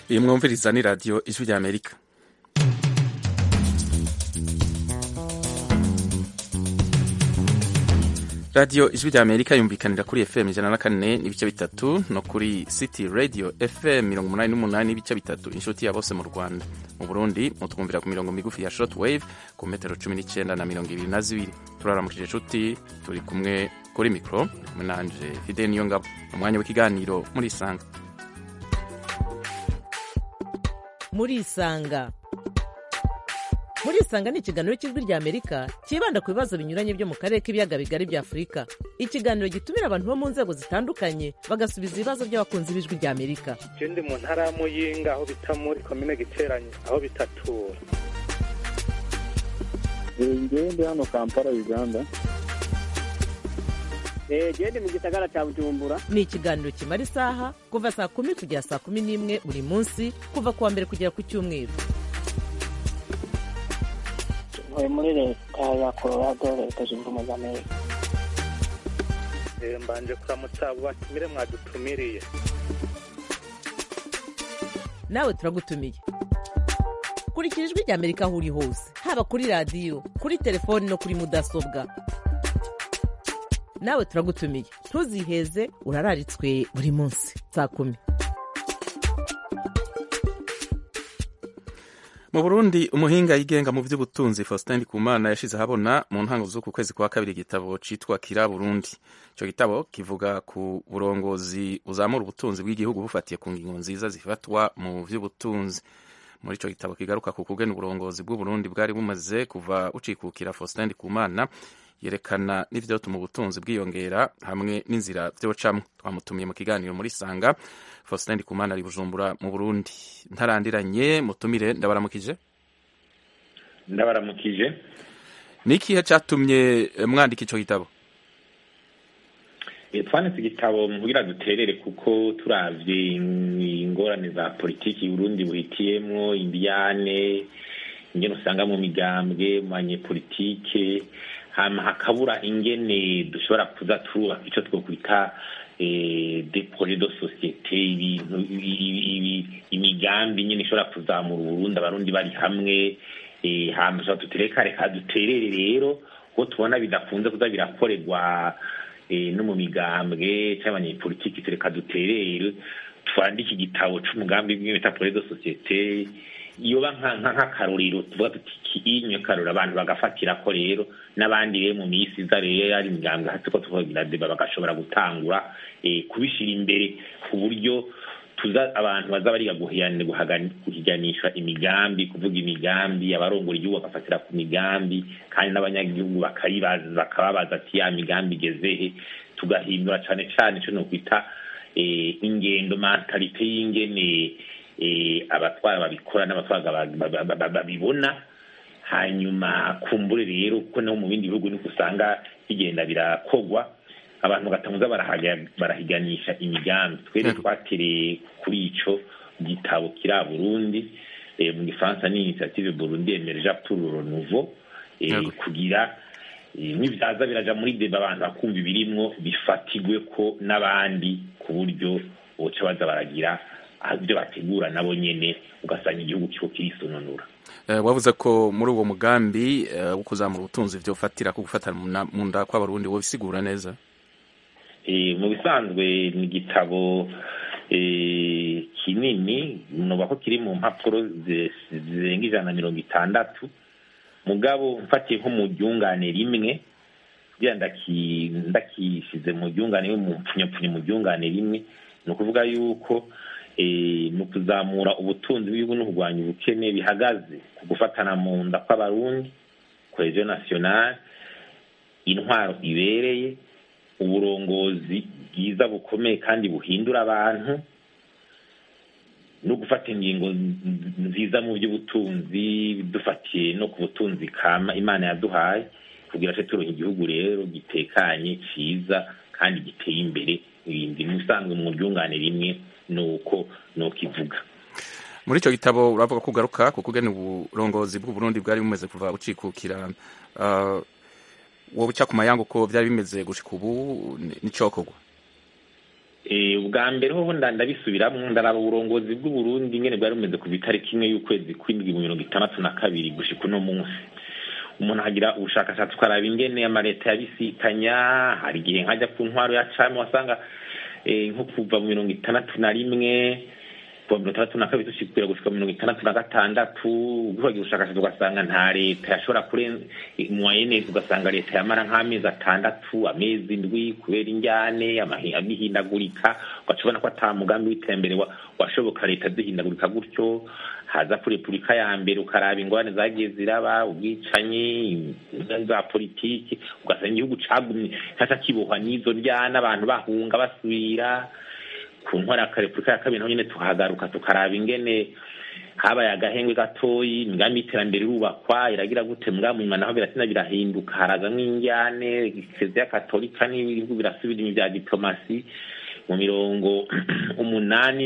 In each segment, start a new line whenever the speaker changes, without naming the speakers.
iyi mwumviriza ni radiyo ijwi rya amerika radiyo ijwi rya amerika yumvikanira kuri fm ijana na kane n'ibice bitatu no kuri city radio fm mirongo umunani n'umunani n'ibice bitatu inshuti ya bose mu rwanda mu burundi mutwumvira ku mirongo migufi ya short wave ku metero cumi n'icyenda na mirongo ibiri na zibiri turaramukije inshuti turi kumwe kuri mikoro kumwe nanje fide niyo ngabo umwanya w'ikiganiro muri isanga
muri isanga muri isanga ni ikiganiro cy'ijwi rya amerika cyibanda ku bibazo binyuranye byo mu karere k'ibiyaga bigari bya afurika ikiganiro gitumira abantu bo mu nzego zitandukanye bagasubiza ibibazo by'abakunzi b'ijwi rya amerika
je ndi mu ntara ya muyinga aho bita muri komine giteranye aho bitatura
ngewe ndi hano kampala uganda
gende mu gisagara cya bujumbura
ni ikiganiro kimara isaha kuva saa kumi kugera saa kumi n'imwe buri munsi kuva ku wa mbere kugera ku cyumweru
ntuye muri leta ya colorado leta zunze ubumwe za amerika
Eh, mbanje kuramutsa abo batumire mwadutumiriye
nawe turagutumiye kurikira ijwi rya amerika aho uri hose haba kuri radiyo kuri telefoni no kuri mudasobwa nawe turagutumiye ntuziheze urararitswe buri munsi saa kumi
mu burundi umuhinga yigenga mu by'ubutunzi faustin ndikumana yashize ahabona mu ntango z'uku kwezi kwa kabiri igitabo citwa kira burundi ico gitabo kivuga ku burongozi buzamura ubutunzi bw'igihugu bufatiye ku ngingo nziza zifatwa mu vy'ubutunzi muri ico gitabo kigaruka ku kugena uburongozi bw'uburundi bwari bumaze kuva bucikukira faustin ndikumana yerekana n'ivyotuma ubutunzi bwiyongera hamwe n'inzira vyocamwo twamutumiye mu kiganiro muri sanga faustin ndikumana ari bujumbura mu burundi ntarandiranye mutumire ndabaramukije
ndabaramukije
ni ikihe catumye eh, mwandika ico gitabo
Eh, twanditse igitabo kugira duterere kuko turavye ingorane za politiki Burundi buhitiyemwo indiyane ingene usanga mu migambwe mu banyepolitike hama hakabura ingene dushobora kuza turubaka ico twokwita eh, des projets de société ibintu ibi- ibi- ibi- imigambi nyene ishobora kuzamura uburundi abarundi bari hamwe eh, hama tuba tutereka reka duterere rero kuko tubona bidakunze kuza birakorerwa eh, no mu migambwe cyangwa abanyepolitiki tureka duterere twandike igitabo c'umugambi bimwe bita projet de société yoba nka- nka- nk'akarorero tuvuga tuti kiinyo karorero abantu bagafatira ko rero n'abandi rero mu minsi iza rero ari imigambwe hasi ko tuvugira deba bagashobora gutangura eh, kubishira imbere ku buryo tuza abantu baza bariga guhiyana- guhagan- guhiganisha imigambi kuvuga imigambi abarongora igihugu bagafatira ku migambi kandi n'abanyagihugu bakayibaza bakababaza ati ya migambi igezehe tugahindura cane cane ico nokwita eh, ingendo mentalite y'ingene eh, abatwara babikora n'abatwara ba- ba- ba- ba- babibona hanyuma kumbure rero kuko no mu bindi bihugu niko usanga bigenda birakogwa abantu bagatanguza barahaga- barahiganisha imigambi twere
Yego.
twatereye kuri ico gitabo kiri Burundi eh, mu gifaransa ni initiative Burundi emergea pour le renouveau eh,
Yego.
kugira eh, nibyaza biraja muri deba abantu bakumva ibirimwo bifatigwe ko n'abandi ku buryo boca baza baragira ah, ibyo bategura nabo nyene ugasanga igihugu kiko kirisononura
Eh, wavuze ko muri uwo mugambi eh, wo kuzamura ubutunzi vyofatira ku gufatana mu na- mu nda kw'abarundi wobisigura neza
Eh, mu bisanzwe ni igitabo eh, kinini noba ko kiri mu mpapuro zi- zirenga ijana na mirongo itandatu mugabo mfatiye nko mu ryungane rimwe kugira ndaki- ndakishize mu ryungane rimwe mu mpfunyapfunya mu ryungane rimwe ni ukuvuga yuko eh, mu kuzamura ubutunzi bw'igihugu no kurwanya ubukene bihagaze ku gufatana mu nda kw'abarundi cohesion nationale intwaro ibereye uburongozi bwiza bukomeye kandi buhindura abantu no gufata ingingo nz- nziza mu by'ubutunzi dufatiye no ku butunzi kama imana yaduhaye kugira ngo turonke igihugu rero gitekanye ciza kandi giteye imbere ibindi musanzwe mu ryungane rimwe nuko nokivuga
muri ico gitabo uravuga ko ugaruka ku kugena uburongozi bw'uburundi bwari bumeze kuva bucikukira uh, wowe uca ku mayangu ko vyari bimeze gushika ubu ni- nicokorwa
Eh, ubwa mbere hoho nda- ndabisubiramwo ndaraba uburongozi bw'uburundi ingene bwari bumeze ku itariki imwe y'ukwezi kw'indwi mu mirongo itandatu na kabiri gushika uno munsi umuntu agira ubushakashatsi ukaraba ingene amaleta yabisikanya hari igihe nkajya ku ntwaro ya cami wasanga eh, nko kuva mu mirongo itandatu na rimwe kuva mirongo itandatu na kabiri dushikira gushika mu mirongo itandatu na gatandatu ugihagira ubushakashatsi ugasanga nta leta yashobora kurenza mwayene ugasanga leta yamara nk'amezi atandatu amezi indwi kubera injyane amahi- amihindagurika ugaca ubona ko ata mugambi w'iterambere wa- washoboka leta zihindagurika gutyo haza kuri repubulika ya mbere ukaraba ingorane zagiye ziraba ubwicanyi ingorane za politiki ugasanga igihugu cagumye caca kibohwa n'izo njyana abantu bahunga basubira ku ntwara ya repubulika ya kabiri naho nyene tuhagaruka tukaraba ingene habaye agahengwe gatoyi imigambi y'iterambere irubakwa iragira gute mbwa munyuma naho biratina birahinduka harazamwo injyane kiliziya katolika n'ibihugu birasubira inyuma bya diplomasi mu mirongo umunani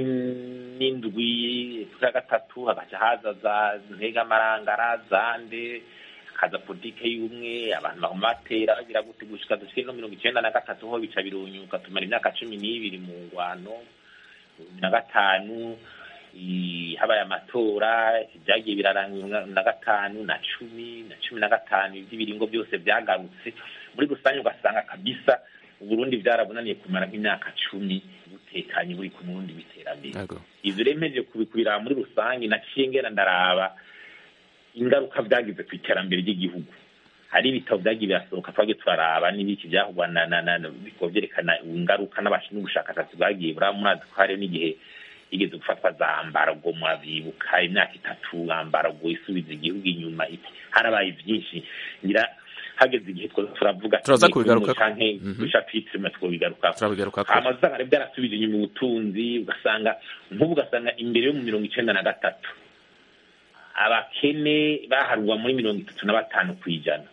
n'indwi ya gatatu hagaca haza za ntegamarangara zande haza politike y'ubumwe abantu baguma batera bagira gute gushika dushike no mirongo icenda na gatatu ho bica birunyuka tumara imyaka cumi n'ibiri mu ngwano bibiri na gatanu i- habaye amatora vyagiye biraranga na gatanu na cumi na cumi na gatanu ivy'ibiringo byose vyagarutse muri rusange ugasanga kabisa uburundi vyarabunaniye kumara nk'imyaka cumi butekanye buri ku murundi w'iterambere
Yego.
ivyo rero mpejeje kubikubiraba muri rusange naciye ngera ndaraba ingaruka vyagize ku iterambere ry'igihugu hari ibitabo vyagiye birasohoka twagiye turaraba n'ibiki vyahugwa na na na bikaba vyerekana ingaruka n'abashi n'ubushakashatsi bwagiye buraba murazi ko hari n'igihe igeze gufatwa za mbargo murabibuka imyaka itatu mbargo isubiza igihugu inyuma iki harabaye vyinshi ngira hageze igihe twoza turavuga
Turaza
ati,
kubigarukako.
canke
Mhm.
dushapitire twobigarukako
turabigarukako
hama usanga rero byarasubije inyuma ubutunzi ugasanga nk'ubu ugasanga imbere yo mu mirongo icenda na gatatu abakene baharwa muri mirongo itatu na batanu ku ijana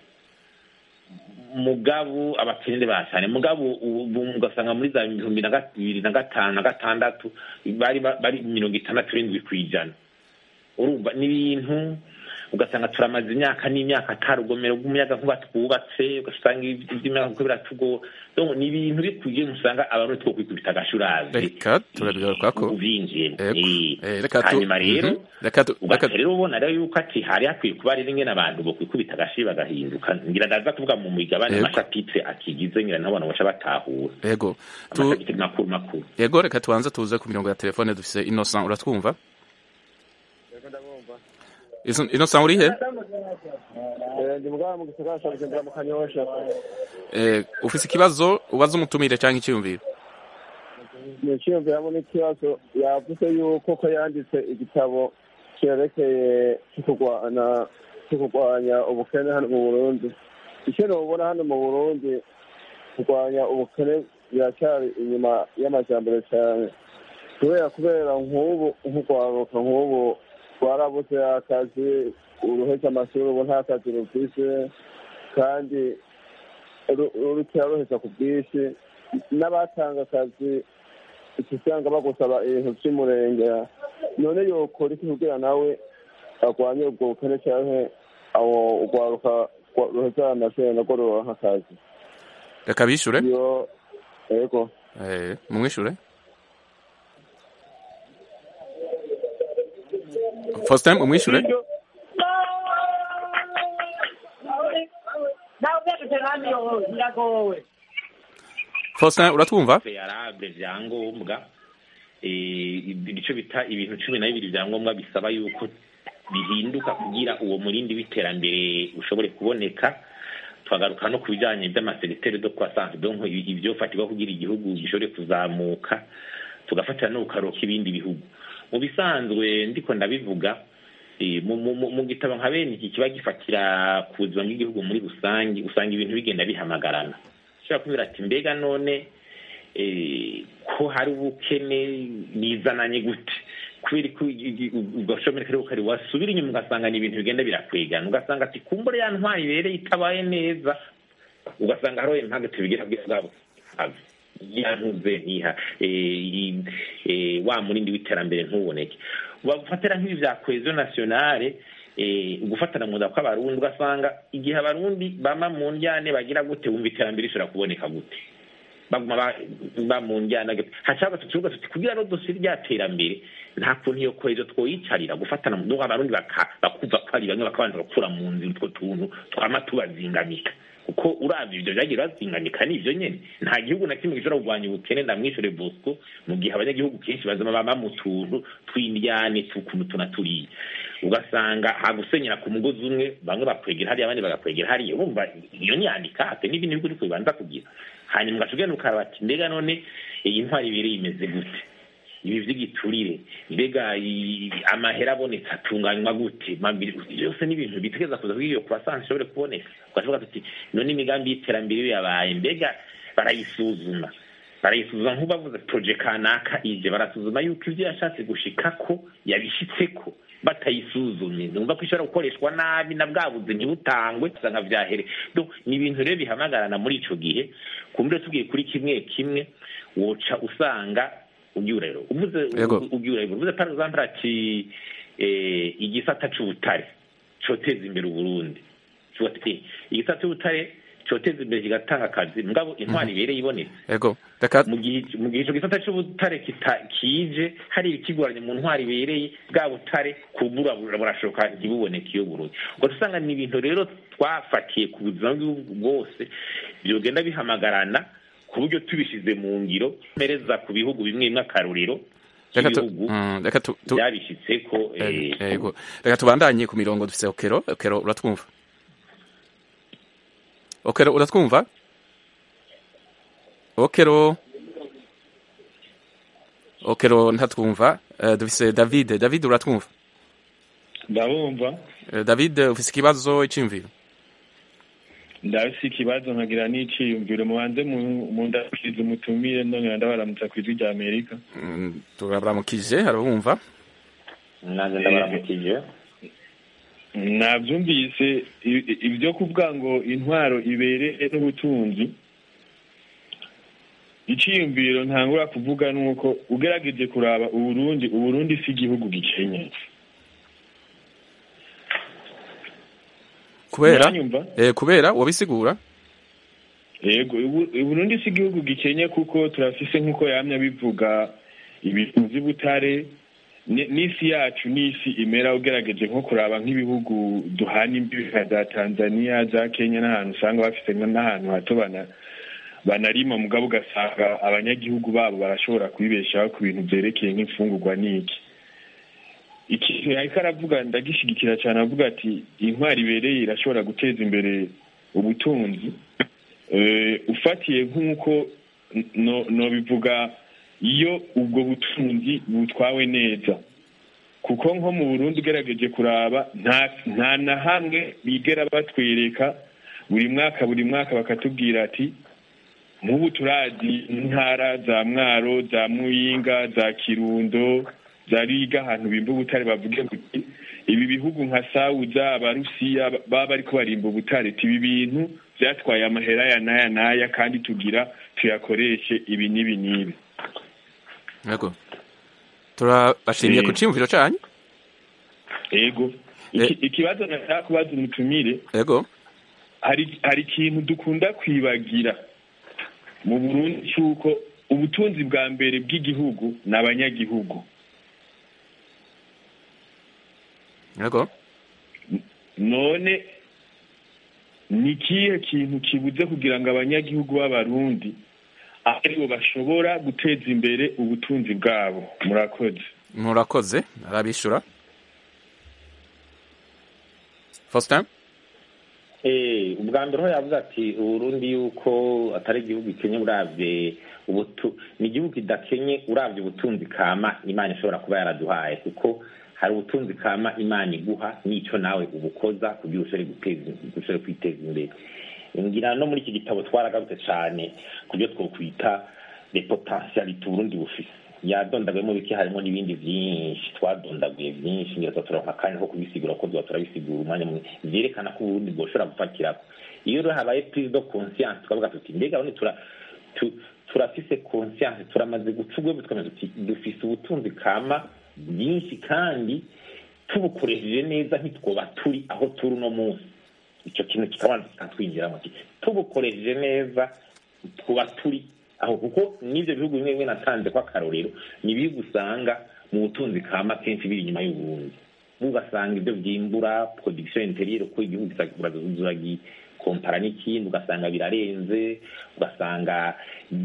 mugabo abakene ba cyane mugabo ubu ugasanga muri za bihumbi na ga- bibiri na gatanu na gatandatu bari ba- bari mirongo itandatu n'indwi ku ijana urumva ni ibintu ugasanga turamaze imyaka n'imyaka ata rugomero rw'umuyaga nkuba twubatse ugasanga iby'imyaka kuko biratugora Donc, ni ibintu bikwiye usanga abantu two kwikubita agashurazi
reka turabigarukako
ubyinjiyemo
Ego.
Eh.
Eh, reka tu-
hanyuma rero
Mhm. reka tu-
ugaca
reka-
rero ubona rero yuko ati hari hakwiye kuba rero ingene abantu bokwikubita agashi bagahinduka ngira ndaza kuvuga mu migabane
Yego.
amashapitire akigize ngira nabo abantu baca batahura
yego Tu-
amashapitire makuru makuru
yego reka tubanze tuze ku mirongo ya telefone dufise innocent uratwumva Izo- innocent uri he
ndi mugabo mu gisagara cya bujumbura mu kanyosha
Eh, ufise ikibazo ubaza umutumire cyangwa icyiyumviro
ni icyiyumviramo n'ikibazo yavuze yuko ko yanditse igitabo cyerekeye cyo kurwana cyo kurwanya ubukene hano mu burundi icyo nubona hano mu burundi kurwanya ubukene biracyari inyuma y'amajyambere cyane kubera kubera nk'ubu nk'urwaruka nk'ubu rwarabuze akazi uruhetse amashuri ubu nta kazi rufise kandi ru- rukira ruheza ku bwinshi n'abatanga akazi usanga bagusaba ibintu by'umurenge none yokora iki kugira nawe arwanye ubwo bukene cyangwa aho urwaruka rwa- ruheza amashuri narwo ruronka akazi
reka bishure
iyo yego
Eh, mumwishure Faustin mumwishure Faustin uratwumva
yarable vyangombwa eh, ico bita ibintu cumi na bibiri vyangombwa bisaba yuko bihinduka kugira uwo murindi w'iterambere ushobore kuboneka twagaruka no ku bijanye vy'amaseriteri de croissance donc ibi- ivyofatirwa kugira igihugu gishobore kuzamuka tugafatira no kukaroka ibindi bihugu mu bisanzwe ndiko ndabivuga eh, mu- mu mu- mu gitabo nka bene iki kiba gifatira ku buzima bw'igihugu muri rusange usanga ibintu bigenda bihamagarana ushobora kubwira ati mbega none eh, ko hari ubukene bizananye gute kubera ko ugashomeka ariko kari wasubira inyuma ugasanga ni ibintu bigenda birakwegana ugasanga ati kumbura ya ntwari ibereye itabaye neza ugasanga hariho impamvu tubigira bwabo yantuze ntiha eh, i- eh, wa murindi w'iterambere ntuboneke bafatira nk'ibi vya cohesion nationale eh, ugufatana mu nda kw'abarundi ugasanga igihe abarundi bama mu njyane bagira gute wumva iterambere rishobora kuboneka gute baguma ba- ba mu njyana hashaka tukivuga tuti kugira ngo dusire rya terambere nta kuntu iyo kohezo twoyicarira gufatana mu abarundi baka- bakumva ko ari bamwe bakabanza gukura mu nzira utwo tuntu twama tubazingamika kuko uravye ivyo vyagiye bazingamika ni ivyo nyene nta gihugu na kimwe gishobora kurwanya ubukene ndamwishure bosco mu gihe abanyagihugu kenshi bazama baba mu tuntu tw'indyane tukuntu tuna turiya ugasanga hagusenyera ku mugozi umwe bamwe bakwegera hariya abandi bagakwegera hariya urumva iyo ni handicap n'ibindi bihugu uriko bibanza kugira hanyuma ugaca ugenda ukaraba ati mbega none iyi ntwari ibiri imeze gute ibi vy'igiturire mbega i- amahera abonetse atunganywa gute mabiri byose ni ibintu bitegeza kuza kugira iyo croissance ishobore kuboneka ugavuga tuti none imigambi y'iterambere iyo yabaye mbega barayisuzuma barayisuzuma nk'ubavuze proje kanaka ije barasuzuma yuko ivyo yashatse gushikako yabishitseko batayisuzumye numva ko ishobora gukoreshwa nabi na bwa buzi ntibutangwe usanga vyahere donc ni ibintu rero bihamagarana muri ico gihe kumbure tugiye kuri kimwe kimwe woca usanga ubyurero uvuze
Yego.
ubyurero uvuze par exemple ati eh, igisata c'ubutare coteza imbere uburundi Tuvuga ati, igisata c'ubutare coteza imbere kigatanga akazi mugabo intwari ibereye ibonetse
ego reka
mu gihe mu gihe ico gisata c'ubutare kita- kije hari ikigoranye mu ntwari ibereye bwa butare kubura burashoka ntibuboneke iyo burundi ubwo usanga ni ibintu rero twafatiye ku buzima bw'igihugu bwose byogenda bihamagarana ku buryo tubishize mu ngiro mpereza ku bihugu bimwe bimwe akarorero
reka tu-
ibihugu
mm, reka tu- tu-
byabishitseko eh,
Eh, Ego. Reka tubandanye ku mirongo dufise Okero. Okero uratwumva? Okero uratwumva? Okero. Okero ntatwumva. Eh, dufise David. David uratwumva?
ndabumva
Eh, David ufise ikibazo icimviro.
ndafise ikibazo nkagira n'iciyumviro mubanze mu- mundakirize umutumire ndongera ndabaramutsa ku ijwi rya amerika
Mm, Turabaramukije arabumva.
nanjye ndabaramukije
navyumvise i- i- ivyo kuvuga ngo intwaro ibereye n'ubutunzi iciyumviro ntangura kuvuga nuko ugerageje kuraba uburundi uburundi si igihugu gikenye
Kubera
Uranyumva?
eh kubera wabisigura?
yego ubu- uburundi si igihugu gikenye kuko turafise nk'uko yamye bivuga ibintu vy'ubutare ni- n'isi yacu n'isi imera ugerageje nko kuraba nk'ibihugu duhana imbibi nka za tanzania za kenya n'ahantu usanga bafise nka- n'ahantu hato bana banarima mugabo ugasanga abanyagihugu babo barashobora kwibeshaho ku bintu vyerekeye nk'imfungurwa n'iki ikintu yariko aravuga ndagishigikira cane avuga ati intwari ibereye irashobora guteza imbere ubutunzi Eh, ufatiye nk'uko no- nobivuga iyo ubwo butunzi butwawe neza kuko nko mu burundi ugerageje kuraba nta nta na hamwe bigera batwereka buri mwaka buri mwaka bakatubwira ati nk'ubu turazi intara za mwaro za muyinga za kirundo za riga ahantu bimba ubutare bavuge buti ibi bihugu nka sawuza abarusiya baba bariko barimba ubutare ti ibi bintu vyatwaye amahera ya naya naya kandi tugira tuyakoreshe ibi n'ibi n'ibi
Ego. Turabashimiye
Eh.
ku cimviro canyu.
ego Iki- ikibazo nashaka kubaza umutumire
Ego.
hari hari ikintu dukunda kwibagira mu burundi cy'uko ubutunzi bwa mbere bw'igihugu ni abanyagihugu
Ego.
none ni ikihe kintu kibuze kugira ngo abanyagihugu b'abarundi aribo bashobora guteza imbere ubutunzi bwabo murakoze
Murakoze arabishura. Faustin?
Eh, ubwa mbere ho yavuze ati uburundi yuko atari igihugu gikenye uravye ubutu ni igihugu kidakenye uravye ubutunzi kama imana ishobora kuba yaraduhaye kuko hari ubutunzi kama imana iguha n'ico nawe ubukoza kugira ushobore guteza ushobore kwiteza imbere ngira no muri iki gitabo twaragarutse cane kubyo twokwita le potentialite uburundi bufise yadondaguyemo bike harimo n'ibindi vyinshi twadondaguye vyinshi ngira turonka akanya ko kubisigura ko tuba turabisigura umwanya munini vyerekana ko uburundi bwoshobora gufatirako iyo rero habaye prise de conscience tukavuga tuti mbega none tura tu- turafise conscience turamaze guca urwego tukamenya tuti dufise ubutunzi kama bwinshi kandi tubukoresheje neza ntitwoba turi aho turi uno munsi ico kintu kikabanza kikatwinjiramo ati tubukoresheje neza twuba turi aho kuko n'ibyo bihugu bimwe bimwe natanze ko akarorero ni ibihugu usanga mu butunzi kama kenshi biri inyuma y'uburundi ugasanga ibyo byimbura production interieur ko igihugu uragikompara n'ikindi ugasanga birarenze ugasanga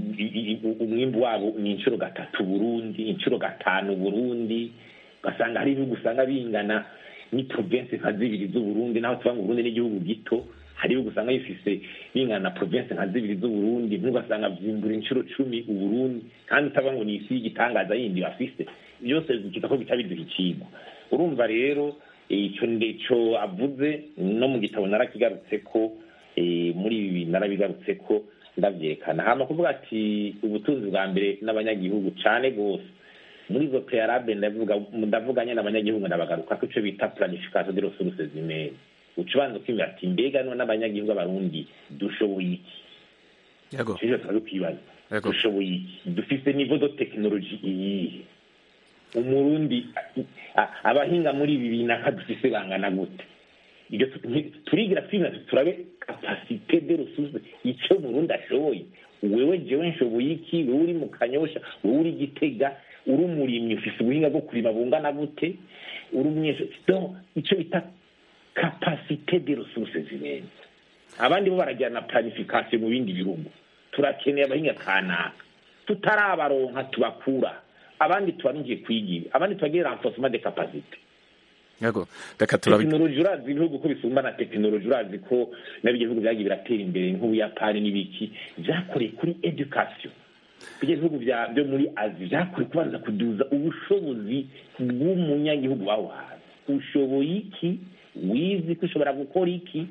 umwimbu wabo ni inshuro gatatu burundi inshuro gatanu burundi ugasanga hari ibihugu usanga bingana ni province nka zibiri z'uburundi naho tuvuga ngo uburundi n'igihugu gito hari ibihugu usanga bifise bingana na province nka zibiri z'uburundi ntugasanga byimbura inshuro cumi uburundi kandi utavuga ngo ni isi y'igitangaza yindi bafise byose bikita ko bica biduha icigwa urumva rero icyo ndeco avuze no mu gitabo narakigarutse ko muri ibi narabigarutse ko ndavyerekana hama kuvuga ati ubutunzi bwa mbere n'abanyagihugu cane gose muri izo prealable ndavuga ndavuga nyene abanyagihugu ndabagaruka ko ico bita planification de ressources humaines uca ubanza kwimira ati mbega none abanyagihugu abarundi dushoboye iki
yego
ivyo tumaze kwibaza dushoboye iki dufise niveau de technologie iyihe umurundi abahinga muri ibi binaka dufise bangana gute ibyo turigira twimira turabe kapasite de ressources icyo murundi ashoboye wewe jewe nshoboye iki wewe uri mu kanyosha wewe uri gitega uri umurimyi ufise ubuhinga bwo kurima bungana gute uri umunyeshuri donc icyo bita kapasite de ressources humaines abandi bo baragira na planification mu bindi bihugu turakeneye abahinga kanaka tutarabaronka tubakura abandi tubaringiye kwigira abandi tubagiye renforcement de capacité
yego reka turabi
tekinoloji urazi ibihugu ko bisumba na tekinoloji urazi ko nabyo bihugu byagiye biratera imbere nk'ubuyapani n'ibiki byakoreye kuri education bijya bihugu byo muri azi byakoreye kubanza kuduza ubushobozi bw'umunyagihugu wawe hanze ushoboye iki wizi ko ushobora gukora iki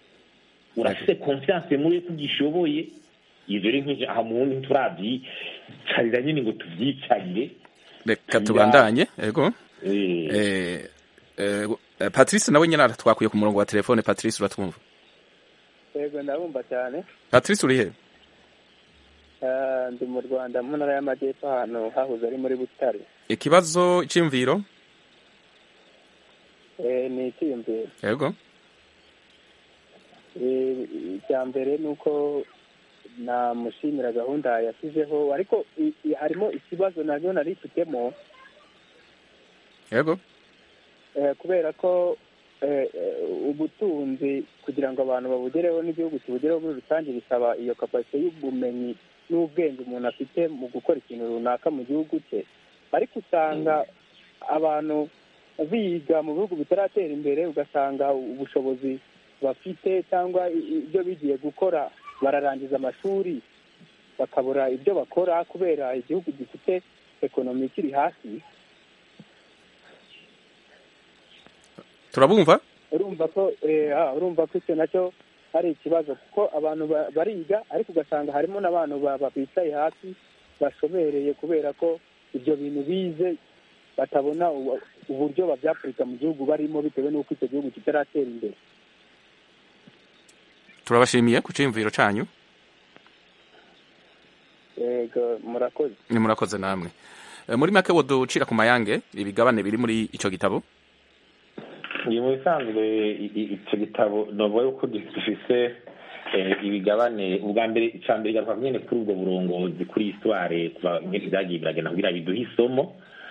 urafise confiance muri ko ugishoboye ivyo rero nk'ivyo aha mubundi nturabyicarira nyine ngo tuvyicarire
reka tubandanye yego eh patrice nawe nyine aratwakuye ku murongo wa telefone patrice uratwumva
yego ndabumva cyane
patrice uri he
ndi mu rwanda mu ntara y'amajyepfo ahantu hahoze ari muri butare
ikibazo cy'imviro
ni icyiyumviro
yego
icya mbere ni uko namushimira gahunda yashyizeho ariko harimo ikibazo nabyo nari ifitemo
yego
kubera ko ubutunzi kugira ngo abantu babugereho n'igihugu kibugereho muri rusange bisaba iyo kapasite y'ubumenyi n'ubwenge umuntu afite mu gukora ikintu runaka mu gihugu cye ariko usanga abantu biga mu bihugu bitaratera imbere ugasanga ubushobozi bafite cyangwa ibyo bigiye gukora bararangiza amashuri bakabura ibyo bakora kubera igihugu gifite ekonomi ikiri hasi
turabumva
urumva ko urumva ko icyo nacyo ari ikibazo kuko abantu bariga ariko ugasanga harimo n'abantu bicaye hasi bashobereye kubera ko ibyo bintu bize batabona uburyo babyapurika mu gihugu barimo bitewe n'uko icyo gihugu kitaratera imbere
turabashimiye ku cyiyumviro cyanyu
yego murakoze
ni murakoze namwe muri make woducira ku mayange ibigabane biri muri icyo gitabo
ni mu bisanzwe icyo gitabo navuga yuko gifise ibigabane ubwa mbere icya mbere igaruka nyine kuri ubwo burongozi kuri histoire kuva nyinshi byagiye biragenda kugira biduhe isomo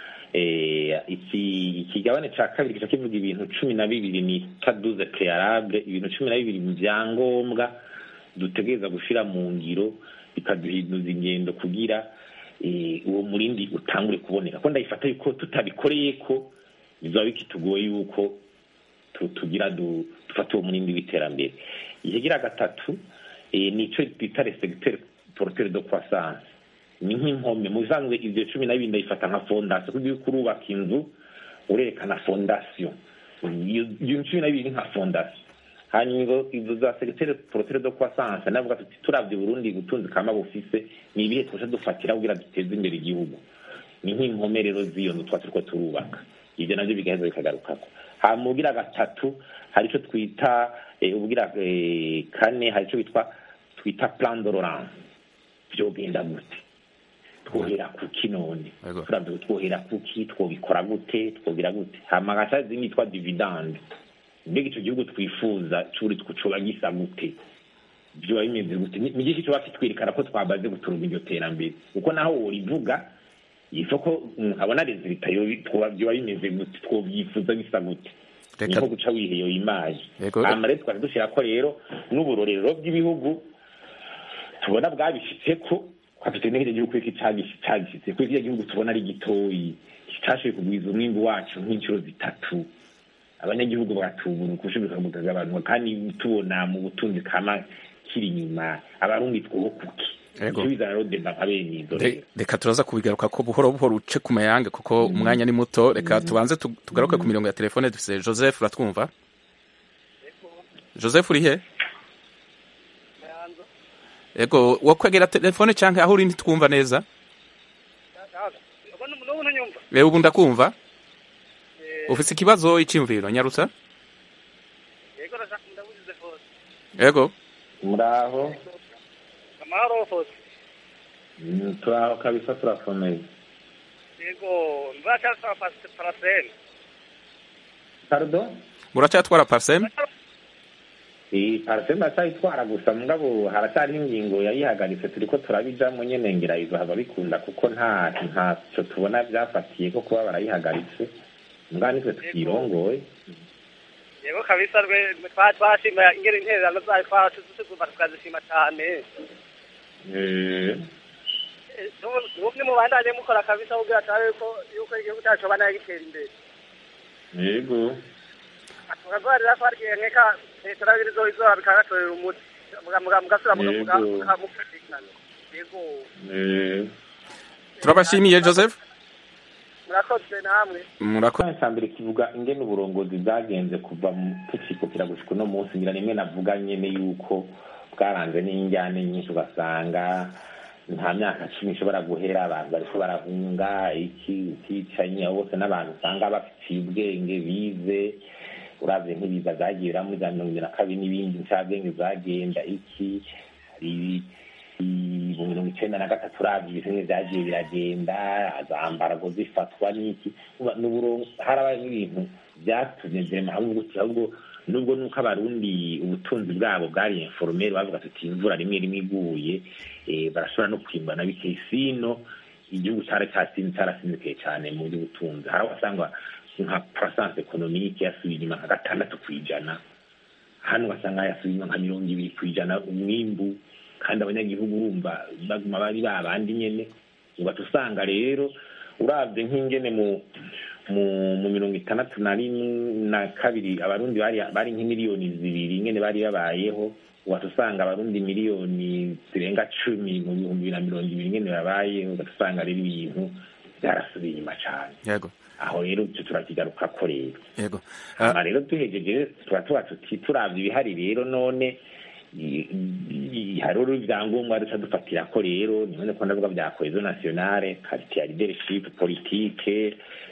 ikigabane cya kabiri kica kivuga ibintu cumi na bibiri ni taduze prealable ibintu cumi na bibiri mu byangombwa dutegereza gushyira mu ngiro bikaduhinduza ingendo kugira uwo murindi utangure kuboneka ko ndayifata yuko tutabikoreye ko bizaba bikitugoye yuko tugira dufata uwo murindi w'iterambere ikigira gatatu ni icyo twita resegiteri porotere do croissance ni nk'impome mu bisanzwe ibyo cumi na bibiri ndayifata nka fondasiyo kuko iyo urubaka inzu urerekana fondasiyo iyo cumi na bibiri nka fondasiyo hanyuma izo za segiteri porotere do croissance navuga tuti turabye burundi ubutunzi kama bufise ni ibihe twaje dufatira kugira duteze imbere igihugu ni nk'impome rero z'iyo nzu twa turiko turubaka ibyo nabyo bigaheza bikagarukako hanyuma ubugira gatatu hari icyo twita ubugira kane hari icyo bitwa twita plan de Laurent byogenda gute twohera kuki none turavye twohera kuki twobikora gute twogira gute hama gaca zimwe yitwa dividende mbega ico gihugu twifuza curi coba gisa gute vyoba bimeze gute ni igihe coba kitwerekana ko twamaze guturunga iryo terambere kuko naho worivuga isoko nkabona resulta vyoba bimeze gute twovyifuza bisa gute niko guca wiheyo imaje hama rero twari dushirako rero n'uburorero bw'ibihugu tubona bwabishitseko twafite n'ihirya gihugu iki cagishitse ko kiriya gihugu tubona ari gitoyi kitashoboye kugwiza umwimbu wacu nk'inshuro zitatu abanyagihugu bagatubura ukushoboka bukagabanuka kandi tubona mu butunzi kama kiri inyuma abarundi twoho kuki
reka turaza kubigaruka ko buhoro buhoro uce ku mayange kuko umwanya ni muto reka tubanze tugaruke ku mirongo ya telefone dufise joseph uratwumva joseph uri he ego wakwegera telefone cyangwa aho uri ntitwumva neza ubu ndakumva ufite ikibazo icyumviro nyarutsa ego
muraho
amahoro hose
turaho kabisa turakomeye
yego muracyatwara paraseme
pardon
muracyatwara paraseme
iyi paraseme aracyayitwara gusa mugabo haracyariho ingingo yayihagaritse turiko turabijamo nyene ngira izohava bikunda kuko nta ntacyo tubona byafatiye ko kuba barayihagaritse mugabo nitwe tukirongoye
yego kabisa rwe twashima ingene intererano zayo twazumva tukazishima cyane bumwe mu bandanye mukora kabisa kugira turabe ko yuko igihugu cyacu bana gitera imbere
yego
tukagwarira ko harya nkeka leta rabiri zo izo bikagatorera umuti mugasura mukamukatikana yego
turabashimiye joseph
murakoze namwe
murakoze
cya mbere kivuga ingene uburongozi bwagenze kuva tukikukira gushika uno munsi ngira rimwe navuga nyene yuko bwaranze n'injyane nyinshi ugasanga nta myaka cumi ishobora guhera abantu bariko barahunga iki ukicanye bose n'abantu usanga bafitiye ubwenge bize uravye nk'ibiza vyagiye bira muri za mirongo ibiri na kabiri n'ibindi ncabwenge vyagenda iki hari mu mirongo icenda na gatatu uravye ibintu vyagiye biragenda zambarago zifatwa n'iki harabaye n'ibintu vyatumye vyema hamwe gutya ahubwo nubwo nuko abarundi ubutunzi bwabo bwari informere bavuga tuti imvura rimwe rimwe iguye barashobora no kwimbana bikeye sino igihugu cyari cyasinze cyarasinzikaye cyane mu by'ubutunzi hari aho wasanga nka croissance economique yasubiye inyuma nka gatandatu ku ijana hano ugasanga yasubiye inyuma nka mirongo ibiri ku ijana umwimbu kandi abanyagihugu urumva baguma bari babandi nyene ugaca usanga rero uravye nk'ingene mu mu mu mirongo itandatu na na kabiri abarundi bari bari nk'imiliyoni zibiri ingene bari babayeho ugaca usanga abarundi miliyoni zirenga cumi mu bihumbi bibiri na mirongo ibiri ingene babayeho ugaca usanga rero ibintu byarasubiye inyuma cane
yego
aho rero icyo turakigarukako rero
yego
hama rero duhejeje tuba tuba tuti turavye ibihari rero none hariho ibyangombwa duca dufatira ko rero nibone ko ndavuga bya cohesion nationale qualité ya leadership politique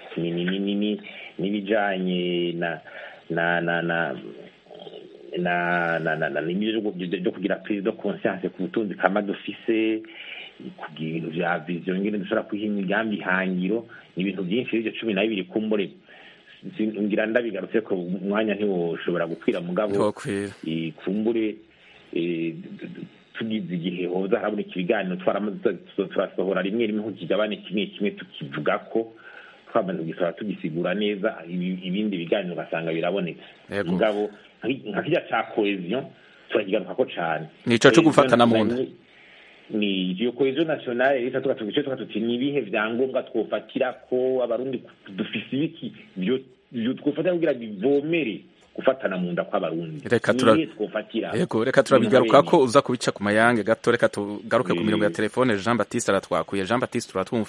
n'ibijanye na na na na na na na na n'ibyo byo kugira prise de conscience ku butunzi kama dufise kugira ibintu vya vision ngene dushobora kwiha imigambi ihangiro ni ibintu byinshi ibyo cumi na bibiri kumbure ngira ndabigarutse ko umwanya ntiwoshobora gukwira mugabo kumbure tugize igihe hoza haraboneka ibiganiro turasohora rimwe rimwe nk'ikigabane kimwe kimwe tukivuga ko twamaze kugisora tugisigura neza ibindi biganiro ugasanga birabonetse mugabo nka kirya ca cohesion turakigaruka ko cane
nico co gufatana mu nda
ni iyo cohesion nationale rero tuba tugice tuba tuti ni ibihe vyangombwa twofatira ko abarundi dufise ibiki vyo twofatira kugira bivomere gufatana mu nda kw'abarundi
reka tura yego reka turabigaruka ko uza kubica ku mayange gato reka tugaruke ku mirongo ya telefone Jean Baptiste aratwakuye Jean Baptiste uratwumva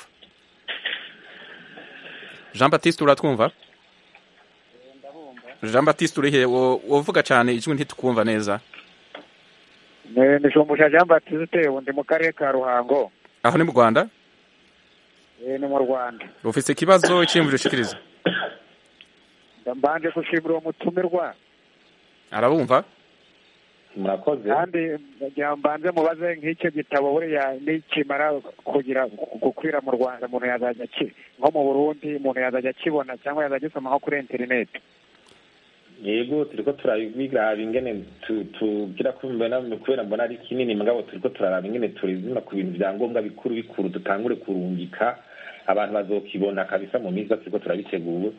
Jean Baptiste uratwumva Jean Baptiste urihe wovuga cyane ijwi ntitukumva neza
ni shumbusha Jean Baptiste undi mu karere ka Ruhango
aho ni mu Rwanda
ni mu Rwanda
ufite ikibazo cy'imvura ushikiriza
mbanje gushimira uwo mutumirwa
arabumva
murakoze
kandi mbanze mubaze nk'icyo gitabo buriya nikimara kugira gukwira mu rwanda umuntu yazajya nko mu burundi umuntu yazajya akibona cyangwa yazajya agisomaho kuri interineti
yego turiko turabiraba ingene tugira kubera mbona ari kinini mugabo turiko turaraba ingene turizima ku bintu vya ngombwa bikuru bikuru dutangure kurungika abantu bazokibona kabisa mu minsi turiko turabitegura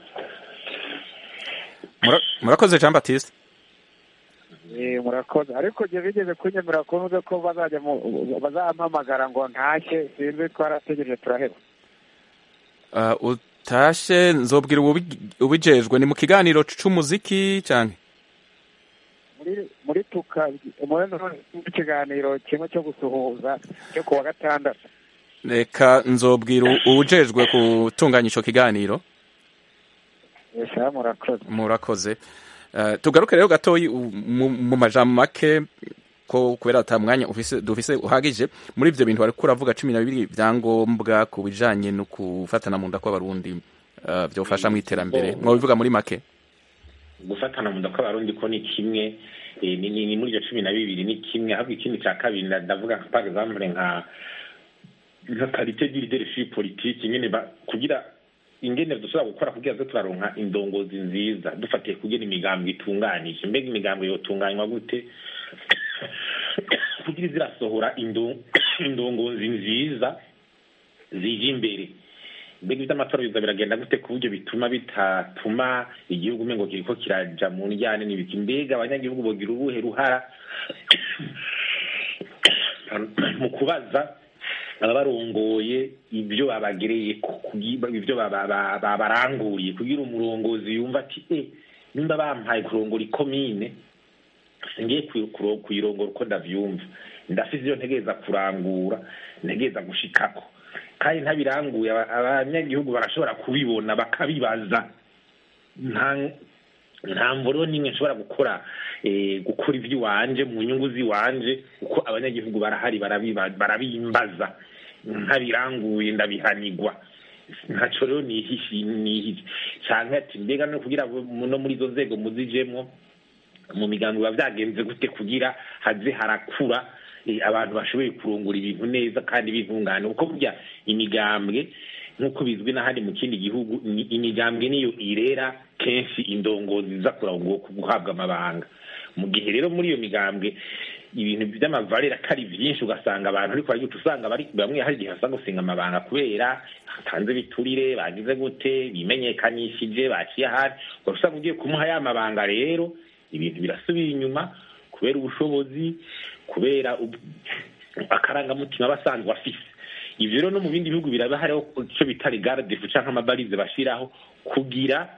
murakoze jean baptiste
murakoze ariko jye bigeze kunyemera kuvuze ko bazajya bazampamagara ngo ntashye sinzi twarategereje turaheba
utashe nzobwira ubijejwe ni mu kiganiro c'umuziki cyane
muri tuka muri ikiganiro kimwe cyo gusuhuza cyo kuwa gatandatu
reka nzobwira uwujejwe gutunganya ico kiganiro
murakoze
murakoze tugaruke rero gatoyi mu majambo make ko kubera ata mwanya dufise uhagije muri ivyo bintu bariko uravuga cumi na bibiri vyangombwa ku bijanye no gufatana mu nda kw'abarundi vyofasha mu iterambere mwobivuga muri make
gufatana mu nda kw'abarundi ko ni kimwe ni muri ivyo cumi na bibiri ni kimwe ahubwo ikindi ca kabiri ndavuga par exemple nka nka karite du leadership politique nyene kugira ingene dushobora gukora kugira ngo turaronka indongozi nziza dufatiye kugira imigambi itunganije mbega imigambi yotunganywa gute kugira zirasohora indongozi nziza zije imbere mbega ivy'amatora biza biragenda gute ku buryo bituma bitatuma igihugu umengo kiriko kiraja mu njyane n'ibiki mbega abanyagihugu bogira uruhe ruhara mu kubaza ababarongoye ibyo babagereye ibyo babaranguriye kugira umurongozi yumva ati e nimba bampaye kurongora ikomine singiye kuyirongora uko ndavyumva ndafise iyo ntegereza kurangura ntegereza gushikako kandi ntabiranguye abanyagihugu barashobora kubibona bakabibaza nta mvuro n'imwe nshobora gukora gukora ivy'iwanje mu nyungu z'iwanje kuko abanyagihugu barahari barabimbaza ntabiranguye ndabihanigwa ntaco rero nihishi nihishi canke ati mbega no kugira no muri izo nzego muzijemwo mu migambi biba vyagenze gute kugira haze harakura abantu bashoboye kurungura ibintu neza kandi bintungane kuko burya imigambwe nk'uko bizwi n'ahandi mu kindi gihugu imigambwe niyo irera kenshi indongozi ziza guhabwa amabanga mu gihe rero muri iyo migambwe ibintu by'amavarera atari byinshi ugasanga abantu ariko baragica usanga bamwe hari igihe basanga gusenga amabanga kubera hatanze biturire bagize gute bimenyekanishije baciye ahandi usanga ugiye kumuha ya mabanga rero ibintu birasubira inyuma kubera ubushobozi kubera akarangamutima basanzwe afise ivyo rero no mu bindi bihugu biraba hariho ico bita regardefu canke amabarize bashiraho kugira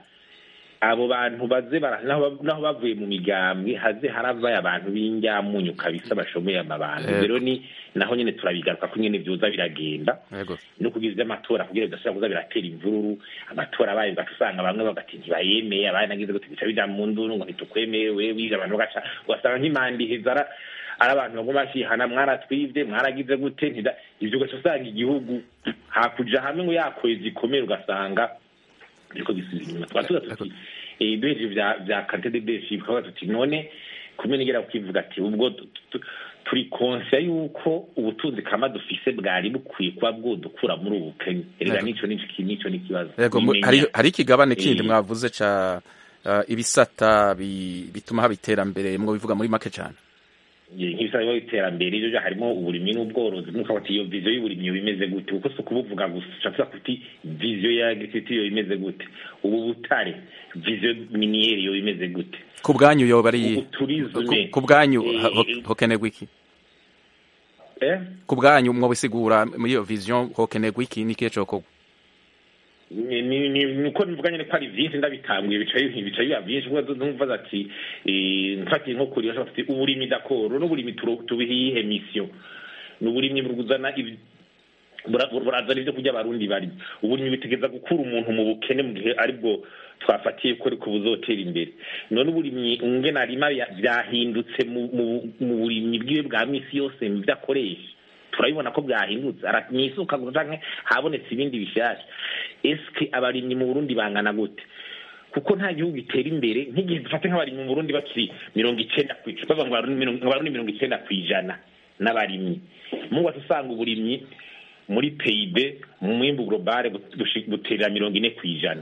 abo bantu baze naho bavuye mu migambwe haze haravayo abantu b'injyamunyu kabisa bashomoye amabanga rero ni naho nyene turabigaruka ko nyene vyoza biragenda no kugira ivy'amatora kugira bidashobora kuza biratera imvururu amatora abaye ugaca usanga bamwe bagati ntibayemeye abandi nagize gute bica bija mu nduru ngo ntitukwemewe wije abantu bagaca ugasanga nk'imanda iheza ari abantu baguma bashihana mwaratwivye mwaragize gute ivyo ugaca usanga igihugu hakuja hamwe ngo yakwezi ikomere ugasanga biriko bisubira inyuma tukaba tuza tuti duhejeje vya vya kante de leadership tukavuga tuti none kumwe nigera kukivuga ati ubwo turi konsiya yuko ubutunzi kama dufise bwari bukwiye kuba bwodukura muri ubu bukene erega nico nico n'ikibazo
hari ikigabane kindi mwavuze ca ibisata bituma haba iterambere mwo bivuga muri make cane
nk'ibisaba biba iterambere ibyo harimo uburimyi n'ubworozi nk'uko bati iyo viziyo y'uburimyi bimeze gute kuko si ukubuvuga gusa ushobora kuti viziyo ya agriculture yo imeze gute ubu butare viziyo miniyeri yo imeze gute
ku bwanyu yoba ari
turizme
ku bwanyu hokenerwa iki ku bwanyu mwobisigura muri iyo viziyo hokenerwa iki n'ikihe cokorwa
niko nivuga nyene ko ari vyinshi ndabitanguye bicaye bicaye biba vyinshi kuko numva ati mfatiye nko kuri bashobora ati uburimyi dakoro n'uburimyi tubihiye mission n'uburimyi buruzana burazana ivyo kurya abarundi bari uburimyi bitegeza gukura umuntu mu bukene mu gihe aribwo twafatiye ko ariko buzotera imbere none uburimyi ngene arima vyahindutse mu burimyi bwiwe bwa misi yose mu vyo akoresha turabibona ko bwahindutse mwisuka canke habonetse ibindi bishasha eske abarimyi mu Burundi bangana gute kuko nta gihugu gitera imbere nk'igihe dufate nk'abarimyi mu Burundi bakiri mirongo icenda bava ngo abarundi mirongo icenda kw'ijana n'abarimyi muba usanga uburimyi muri PIB mu mwimbu globale buterera mirongo ine kw'ijana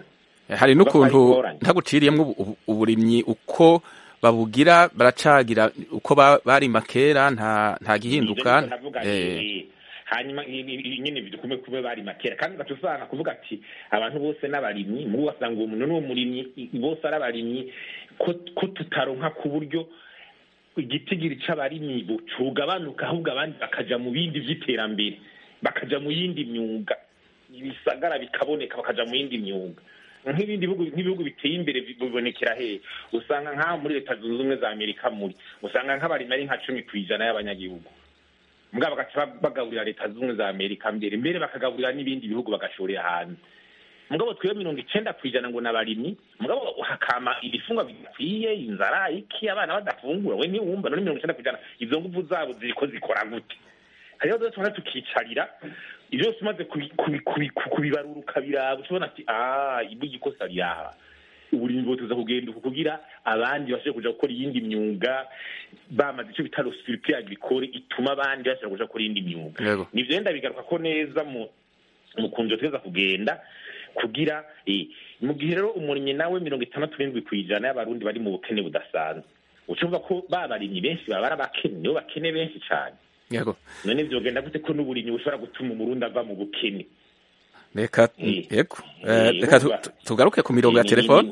hari n'ukuntu ntaguciriyemo uburimyi uko babugira baracagira uko barima kera nta gihinduka
hanyuma nyine bidukume kuba bari makera kandi ugaca usanga kuvuga ati abantu bose n'abarimyi mubo wasanga uwo muntu n'uwo murimyi bose ari abarimyi ko tutaronka ku buryo igitigiri c'abarimyi cugabanuka ahubwo abandi bakaja mu bindi vy'iterambere bakaja mu yindi myuga ibisagara bikaboneka bakaja mu yindi myuga nk'ibindi bihugu nk'ibihugu biteye imbere bibonekera hehe usanga nk'aho muri leta zunze ubumwe za amerika muri usanga nk'abarimyi ari nka cumi ku ijana y'abanyagihugu mugabo bagaca bagaburira leta zunze ubumwe za amerika mbere mbere bakagaburira n'ibindi bihugu bagashorera hanze mugabo twebwe mirongo icenda ku ijana ngo n'abarimyi mugabo hakama ibifungwa bidakwiye inzara iki abana badafungura we ntiwumva none mirongo icenda ku ijana izo nguvu zabo ziriko zikora gute hariho rero tubona tukicarira ibyo byose umaze kubibarura ukabiraba ushobona ati ah ibu ikosa ryaha uburimyi bwotuza kugenda uku kugira abandi bashobore kuja gukora iyindi myuga bamaze ico bita rosurpe agricole ituma abandi bashobora kuja gukora iyindi myuga nivyo renda bigaruka ko neza mu mukunjo tweza kugenda kugira mu gihe rero umurimyi nawe mirongo itandatu n'indwi ku ijana y'abarundi bari mu bukene budasanzwe ucumva ko babarimyi benshi baba ari abakene nibo bakene benshi cane
yego
none vyogenda gute ko n'uburimyi bushobora gutuma umurundi ava mu bukene
reka yego reka tugaruke ku mirongo ya telefone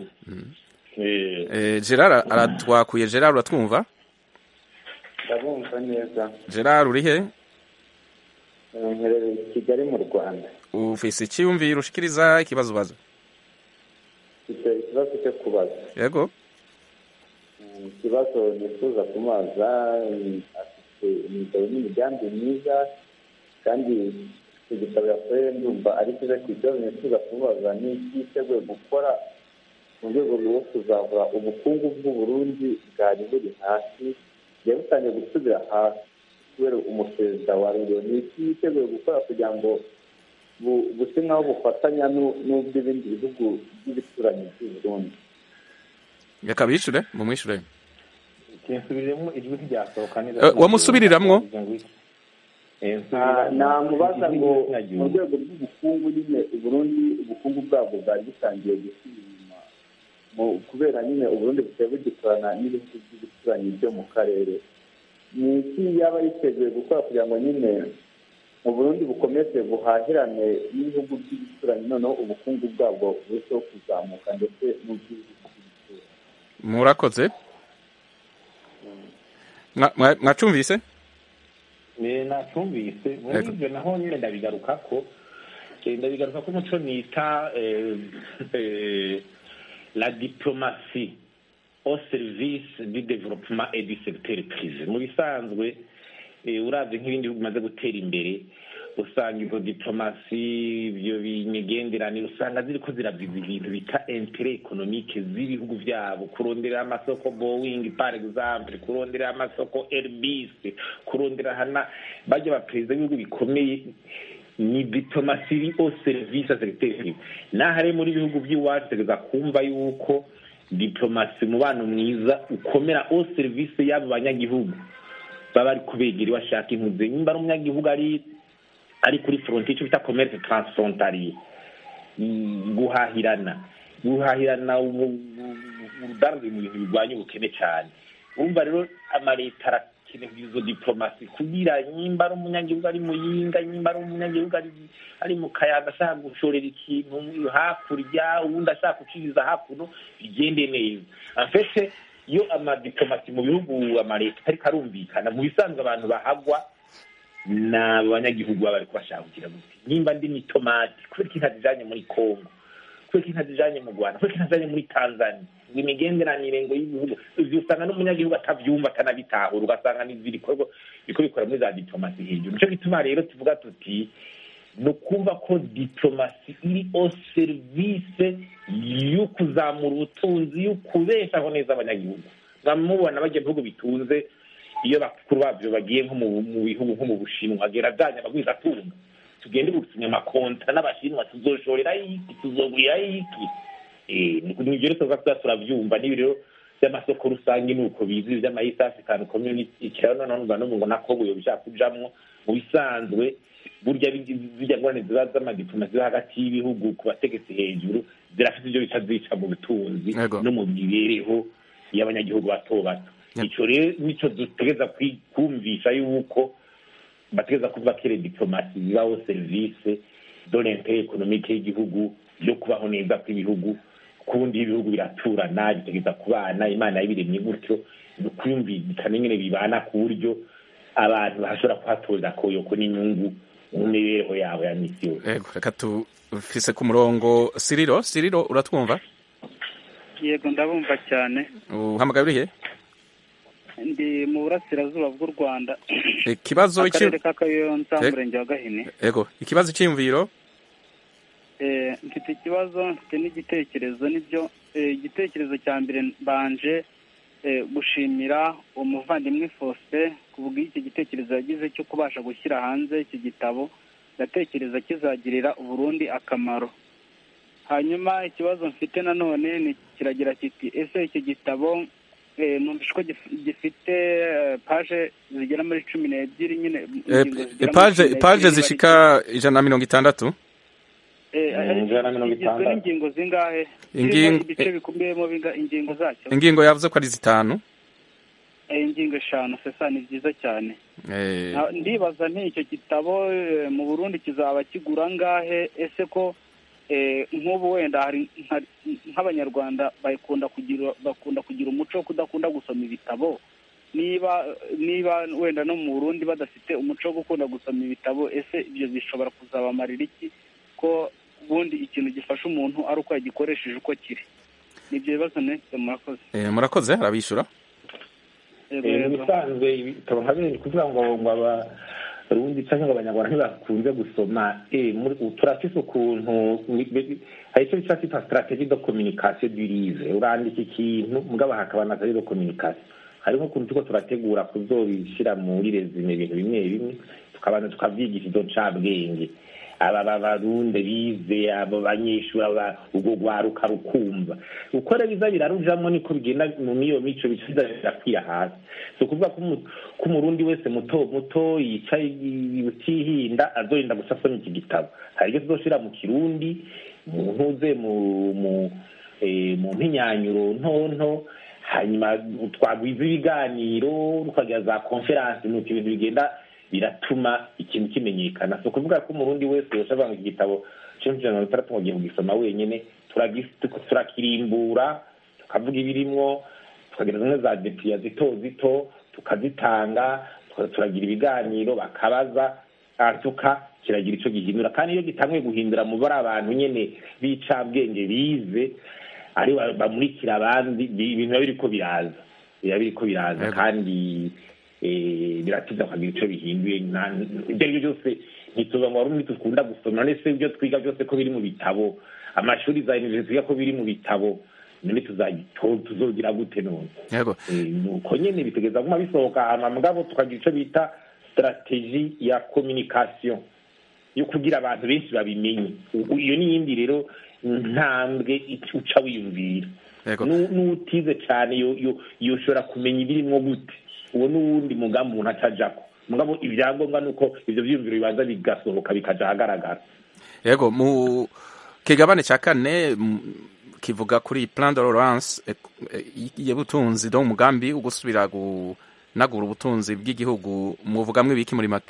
gerard aratwakuye gerard uratwumva
ndabumva neza
gerard uri he
mperereye i kigali mu rwanda
ufise icyiyumviro ushikiriza ikibazo ubaza
mfite ikibazo cyo kubaza
yego
ikibazo nifuza kumaza afite imigabo n'imigambi myiza kandi icyo gitabo yakoreye ndumva ari cyiza ku ikibazo nifuza kubaza ni iki yiteguye gukora mu rwego rwo kuzahura ubukungu bw'uburundi bwari buri hasi bugiye butangiye gusubira hasi kubera umuperezida wa rero ni iki yiteguye gukora kugira ngo busa nk'aho bufatanya n'ubw'ibindi bihugu by'ibituranyi by'u Burundi
reka bishure mumwishure
kinsubiremo ijwi ryasohoka neza
wamusubiriramwo
namubaza ngo mu rwego rw'ubukungu nyine uburundi ubukungu bwabwo bwari butangiye gusubira inyuma kubera nyine uburundi busigaye bugikorana n'ibihugu by'ibituranyi byo mu karere ni iki yaba yiteguye gukora kugira ngo nyine uburundi bukomeze buhahirane n'ibihugu by'ibituranyi noneho ubukungu bwabwo burusheho kuzamuka ndetse n'ubw'ibihugu by'ibituranyi
murakoze mwacumvise
nacumvise muri ibyo naho nyine ndabigaruka ko ndabigaruka ko umuco nita la diplomasi au service du développement et du secteur privé mu bisanzwe uravye nk'ibindi bihugu bimaze gutera imbere usanga izo diplomasi ibyo imigenderanire usanga ziriko ziraviza ibintu bita intere ekonomike z'ibihugu vyabo kurondera amasoko boeing par exemple kurondera amasoko airbus kurondera hana barya baperezida b'ibihugu bikomeye ni diplomasi iri au service ya secteur privé nahare muri ibihugu vy'iwacu tegeza kumva yuko diplomasi umubano mwiza ukomera au service y'abo banyagihugu baba ari kubegera bashaka impuze nimba ari umunyagihugu ari ari kuri frontier icyo bita commerce transfrontalier guhahirana guhahirana urudandazo mu bintu birwanya ubukene cyane urumva rero amaleta arakeneye izo diplomasi kugira nimba ari umunyagihugu ari muyinga nimba ari umunyagihugu ari mu kayaga ashaka gushorera ikintu hakurya uwundi ashaka guciriza hakuno bigende neza afese iyo amadiplomasi mu bihugu amaleta ariko arumvikana mu bisanzwe abantu bahagwa ni abanyagihugu baba bari kubashaka kugira gute nimba ndi ni tomati kubera ko ntazijanye muri congo kubera ko ntazijanye mu rwanda kubera ko ntazijanye muri tanzania ngo imigenderanire ngo y'ibihugu ivyo usanga n'umunyagihugu atavyumva atanabitahura ugasanga n'ibikorwa biriko bikora muri za diplomasi hejuru nico gituma rero tuvuga tuti ni ukumva ko diplomasi iri au service yo kuzamura ubutunzi yo kubeshaho neza abanyagihugu mwamubona bajya bihugu bitunze iyo bakuru babyo bagiye nko mu bihugu nko mu bushinwa agera ajyanye abagwiza atunga tugende gusinya amakonta n'abashinwa tuzoshorera iki tuzogurira iki nibyo rero tuza turabyumva n'ibi rero by'amasoko rusange ni uko bizi iby'ama east african community ikiraro noneho numva n'ubu ngo nako buyo bishaka kujamwo mu bisanzwe burya zijya ngorane ziba z'amadiplomasi ziba hagati y'ibihugu ku bategetsi hejuru zirafite ibyo bica zica mu butunzi no mu mibereho y'abanyagihugu bato bato ico rero nico dutegeza kumvisha yuko bategeza kuvuga ko ire diplomasi zibaho serivisi d'oriente economique y'igihugu yo kubaho neza kw'ibihugu kundi ibihugu biraturana bitegeza kubana imana yabiremye gutyo ni ukwiyumvikana nyine bibana ku buryo abantu bashobora kuhatoza koyoko n'inyungu mu mibereho yabo ya misi yose
yego reka tufise ku murongo siriro siriro uratwumva
yego ndabumva cyane
uhamagaye urihe
ndi mu burasirazuba bw'u rwanda
ikibazo
akarere ka kayonza umurenge wa gahini
yego ikibazo cy'imviro
mfite ikibazo mfite n'igitekerezo nibyo igitekerezo cya mbere mbanje gushimira umuvandimwe Faustin ku bw'iki gitekerezo yagize cyo kubasha gushyira hanze iki gitabo ndatekereza kizagirira uburundi akamaro hanyuma ikibazo mfite nanone kiragira kiti ese iki gitabo numvise ko gifite paje zigera muri cumi n'ebyiri nyine
paje zishika ijana na mirongo itandatu
igizwe n'ingingo zingahe ibice bikubiyemo ingingo zacyo
ingingo yavuze ko ari zitanu
ingingo eshanu sesa ni byiza cyane ndibaza nti icyo gitabo mu burundi kizaba kigura ngahe ese ko nk'ubu wenda hari nk'abanyarwanda bakunda kugira bakunda kugira umuco wo kudakunda gusoma ibitabo niba niba wenda no mu burundi badafite umuco wo gukunda gusoma ibitabo ese ibyo bishobora kuzabamarira iki ko ubundi ikintu gifasha umuntu ari uko yagikoresheje uko kiri ni ibyo bibazo nese murakoze
murakoze arabishyura
mu bisanzwe ibitabo nka bino ni kuvuga ngo ngo abarundi cyangwa ngo abanyarwanda ntibakunze gusoma turafise ukuntu hari icyo bita kita strategie de communication du livre urandika ikintu mugabo hakaba na strategie de communication hari nk'ukuntu turiko turategura kuzobishyira muri resume ibintu bimwe bimwe tukabanza tukavyigisha izo ncabwenge aba barundi bize abo banyeshuri ubwo rwaruka rukumva uko rero biza birarujamo niko bigenda mu miyo mico bica birakwira hasi si ukuvuga ko umurundi wese muto muto yicaye utihinda azorinda gusa asoma iki gitabo hari ibyo tuzoshira mu kirundi mu ntuze mu mpinyanyuro ntonto hanyuma twagwiza ibiganiro tukagira za konferansi nuko ibintu bigenda biratuma ikintu kimenyekana si ukuvuga ko umurundi wese yashobora iki gitabo cumi ijana na bitandatu ngo agiye kugisoma wenyine turakirimbura tukavuga ibirimwo tukagira zimwe za depiya zito zito tukazitanga turagira ibiganiro bakabaza tuka kiragira icyo gihindura kandi iyo gitanguye guhindura mu bari abantu nyine b'icabwenge bize ari bamurikira abandi ibintu biba biriko biraza biba biriko biraza kandi biratiza kugira icyo bihinduye ibyo ari byo byose ntituza ngo warundi dukunda gusoma none se ibyo twiga byose ko biri mu bitabo amashuri za universite twiga ko biri mu bitabo none tuzogira gute none nuko nyene bitegeza guma bisohoka hama mugabo tukagira ico bita strategie ya communication yo kugira abantu benshi babimenye iyo n'iyindi rero ntambwe uca wiyumvira n'utize cane yoshobora kumenya ibirimwo gute uwo n'uwundi mugambi umuntu atajako mugabo ibyangombwa ni uko ivyo vyiyumviro bibanza bigasohoka bikaja ahagaragara
yego mu kigabane cya kane kivuga kuri plan de relance y'ubutunzi do umugambi wo gusubira gunagura ubutunzi bw'igihugu muvugamwe ibiki muri make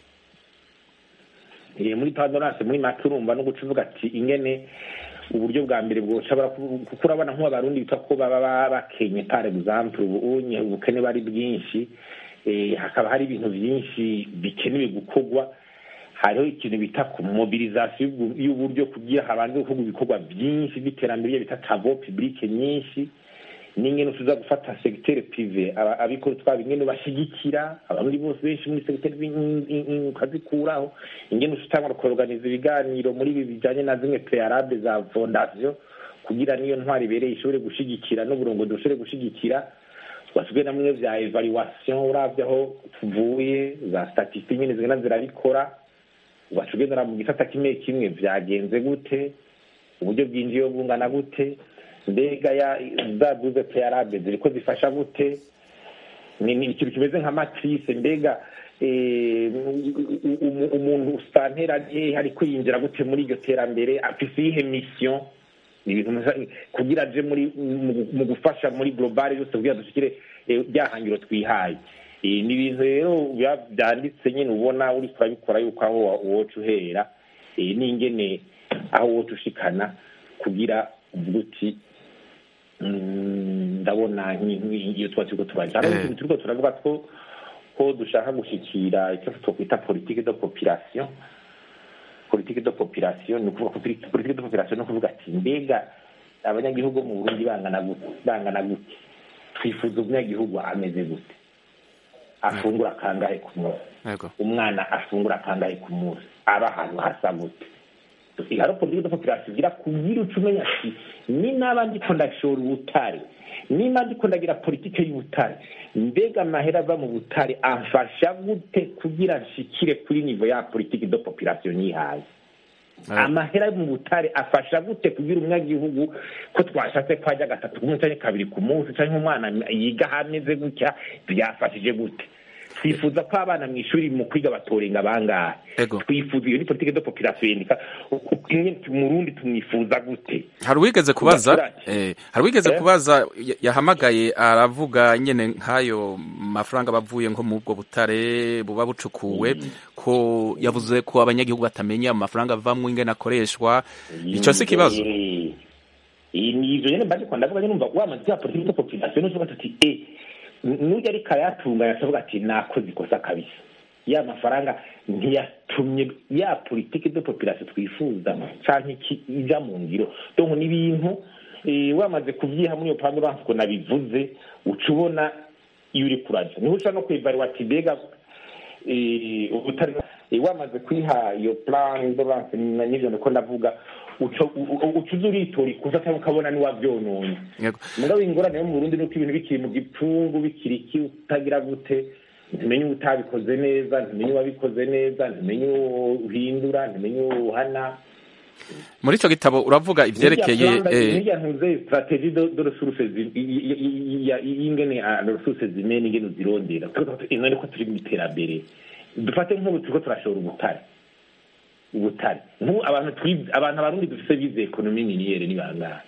muri plan de relance muri make urumva no guca uvuga ati ingene uburyo bwa mbere bwoshobora kuko urabona nk'abarundi bita ko baba bakenye par exemple ubunye ubukene bari bwinshi hakaba hari ibintu byinshi bikenewe gukorwa hariho ikintu bita ku mobilisation y'uburyo kugira habanze gukorwa ibikorwa byinshi by'iterambere bita tavo publique nyinshi n'ingene tuza gufata secteur privé abikora twaba ingene bashigikira abandi bose benshi muri secteur ukazikuraho ingene utangwa kuorganiza ibiganiro muri ibi bijanye na zimwe préalable za fondation kugira niyo ntwari ibereye ishobore gushigikira n'uburongo dushobore gushigikira twasigaye na bimwe vya evaluation uravye aho tuvuye za statistique nyene zigenda zirabikora ugaca ugendera mu gisata kimwe kimwe vyagenze gute uburyo bwinjiyeho bungana gute mbega ya za duze peyarabe ziriko zifasha gute ni ni ikintu kimeze nka matrice mbega eh, umu- umuntu usantera hehe ariko yinjira gute muri iryo terambere afise iyihe mission ni ibintu musa- kugira aje muri mu- mu gufasha muri global yose kugira dushikire eh, rya hangiro twihaye Eh, ni ibintu rero biba byanditse nyine ubona uri kurabikora yuko aho wa- woca uhera eh, n'ingene aho woca ushikana kugira uvuga uti mm, ndabona nki- nki- iyo tuba turiko turaja hano
Eh.
turiko turavuga ko ko dushaka gushikira icyo twokwita politique de population politique de population ni ukuvuga ko politique de population ni ukuvuga ati mbega abanyagihugu mu burundi bangana gute bangana gute twifuza umunyagihugu ameze gute afungura kangahe ku munsi
yego
umwana afungura akangahe ku munsi aba ahantu hasa gute haro politiki de population igira kugira uca umenya ati ni naba ndiko ndashora ubutare niba ndiko ndagira politike y'ubutare mbega amahera ava mu butare amfasha gute kugira nshikire kuri nivo ya politiki de population yihaye amahera yo mu butare afasha gute kugira umunyagihugu ko twashatse ko ajya gatatu ku munsi canke kabiri ku munsi canke umwana yiga hameze gutya byafashije gute twifuza ko abana mu ishuri mu kwiga batorenga bangahe twifuza iyo ni politike de population yandika murundi tumwifuza gute
hari uwigeze kubaza eh, hari uwigeze kubaza ya- yahamagaye aravuga nyene nk'ayo mafaranga bavuye nko mu bwo butare buba bucukuwe ko yavuze ko abanyagihugu batamenya amafaranga avamwo ingene akoreshwa ico si ikibazo
Eh, eh, ni ivyo nyene mbaje kwa ndavuga nyene numva wamaze ya politike de population uvuga ati eh nujya ariko arayatunganya akavuga ati nakoze ikosa kabisa ya mafaranga ntiyatumye ya politike de population twifuza canke iki ija mu ngiro donc ni ibintu eh, wamaze kuvyiha muri iyo pande uranse ko nabivuze uca ubona iyo uri kuraja niho uca no kwibarira ati mbega eh, ubutari eh, wamaze kwiha iyo plan d'urance n'ivyo ndiko ndavuga uca u- uca uza uritora ikuza cyangwa ukabona niwavyononye
Yego.
mugabo ingorane yo mu burundi nuko ibintu bikiri mu gipfungu bikiri iki utagira gute ntumenye utabikoze neza ntumenye uwabikoze neza ntumenye uwo uhindura ntumenye uwo uhana
muri ico gitabo uravuga ivyerekeye eh,
nirya ntuze strategie de de ressources zi- i- i- i- i- i- ingene ah, ressources zimene ingene uzirondera ino niko turi mu iterambere dufate nk'ubu turiko turashora ubutare ubutare nk'ubu abantu twize abantu abarundi dufise bize ekonomi miniyere ni bangahe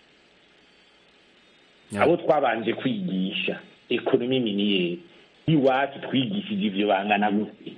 abo twabanje kwigisha ekonomi miniyere iwacu twigishije ivyo bangana gute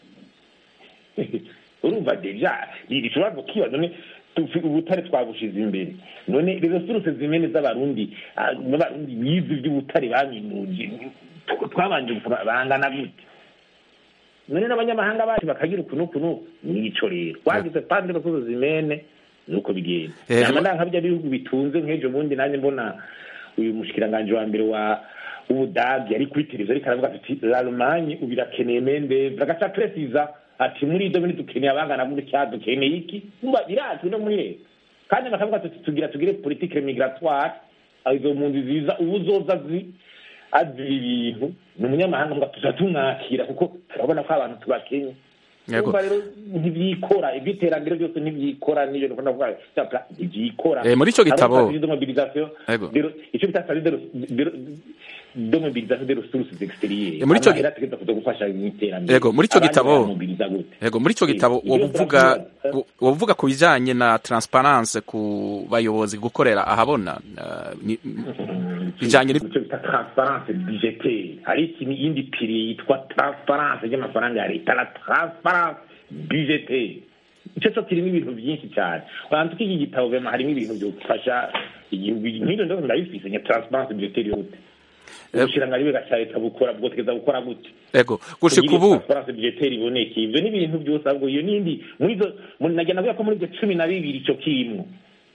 urumva deja ishobora kukiba none tufi- ubutare twabushize imbere none resuruse zimene z'abarundi ah, n'abarundi bize ivy'ubutare baminuje tw- twabanje gukura bangana gute none n'abanyamahanga bacu bakagira uku n'uku n'uku nico rero wagize pande resuruse zimene nuko bigenda
Eh,
nama ndanka bya bihugu bitunze nk'ejo bundi nanjye mbona uyu mushikiranganje wa mbere wa ubudagi ari kuri televiziyo ariko aravuga ati l'allemagne ubu irakeneye mendevre agaca presiza ati muri ibyo bintu dukeneye abangana gutya dukeneye iki umva birazwi no muri leta kandi bakavuga ati tugira tugire politike migratoire aho izo mpunzi ziza ubu uzoza zi azira ibintu ni umunyamahanga mbwa tuza tumwakira kuko turabona ko abantu tubakenye
Yego.
Urumva rero ntibyikora iby'iterambere byose ntibyikora n'ibyo ndikunda kuvuga cyapla ntibyikora
Eh, muri ico gitabo-
Hari strategie de mobilisation
Yego.
de- icyo bita strategie de de- de mobilisation des ressources extérieures
Eh, muri ico gi-
amahera ategerezwa kuza gufasha mu iterambere
Yego, muri ico
Abandi
gitabo-
baramobiliza gute
Yego muri ico gitabo
Ibyo
wovuga
turavuga.
wovuga ku bijanye na transparence ku bayobozi gukorera ahabona uh, ni- bijanye ni
icyo bita transparence budgetaire hari ikintu yindi piri yitwa transparence ry'amafaranga ya leta la transparence budgetaire icyo cyo kirimo ibintu byinshi cyane wantu iki gitabo vema harimo ibintu byofasha igihugu nk'ibyo ndo ndabifise nya transparence budgetaire yote ubushirangari bwa cya leta bukora bwotegeza gukora gute
ego gushika
kugira
ubu
transparence budgetaire iboneke ivyo ni ibintu byose ahubwo iyo nindi muri izo muri- nagira navuga ko muri ibyo cumi na bibiri ico kimwe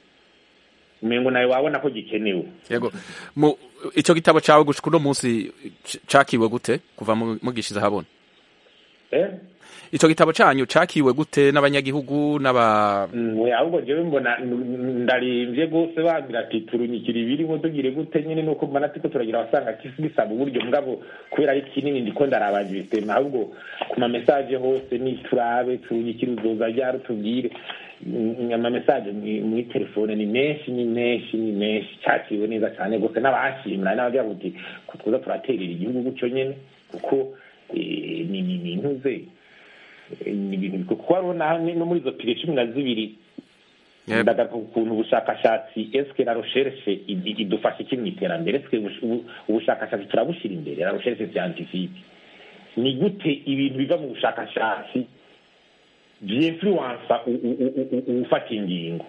umengo nawe wabona ko gikenewe
yego mu ico gitabo cawe gushika uno munsi c- cakiwe gute kuva mu- mugishize ahabona
eh
ico gitabo canyu cakiwe gute n'abanyagihugu n'aba
we ahubwo jewe mbona n- ndarimvye gose bambwira ati turunyikira ibirimo tugire gute nyene nuko mbona tiko turagira abasanga kisi bisaba uburyo mugabo kubera ari kinini ndiko ndarabanje ibisema ahubwo ku ma message hose ni turabe turunyikira uzoza ryari utubwire amamesaje muri telefone ni menshi ni menshi ni menshi cyakiriwe neza cyane rwose n'abashimira n'abagira kuti ko twiza turaterera igihugu gutyo nyine kuko ni intuze ni ibintu kuko hariho no muri izo pire cumi na zibiri ndagaruka ukuntu ubushakashatsi eske la recherche idufasha iki mu iterambere eske ubushakashatsi turabushyira imbere la recherche scientifique ni gute ibintu biva mu bushakashatsi byinfluwansa ufata ingingo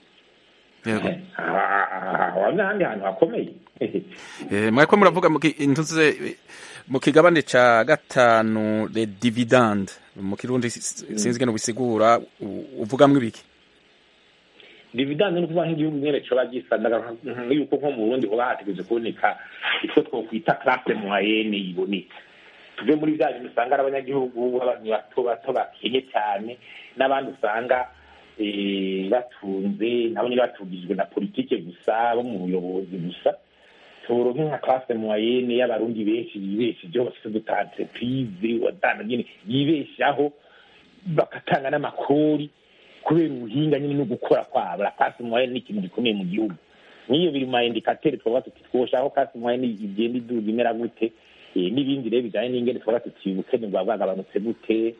n'ahandi hantu hakomeye
mwako muravuga intuze mu kigabane ca gatanu le dividende mu kirundi sinzi ngene bisigura uvugamwo ibiki
dividende ni ukuvuga nk'igihugu nyene coba gisandaga yuko nko mu burundi hoba hategereje kuboneka icyo twokwita classe moyenne iboneka tuve muri bya bintu usanga ari abanyagihugu abantu bato bato bakenye cyane n'abandi usanga batunze nabo nyine batungijwe na politike gusa bo mu buyobozi gusa turonke nka classe moyenne y'abarundi benshi bibeshejeho bafite uduta entreprise wadana nyine yibeshaho bagatanga n'amakori kubera ubuhinga nyine no gukora kwabo la classe moyenne ni ikintu gikomeye mu gihugu n'iyo biri mu maindikateri twavuga tuti twoshaka classe moyenne igenda iduga imera gute n'ibindi rero bijyanye n'ingene twavuga tuti ubukene bwa bwagabanutse gute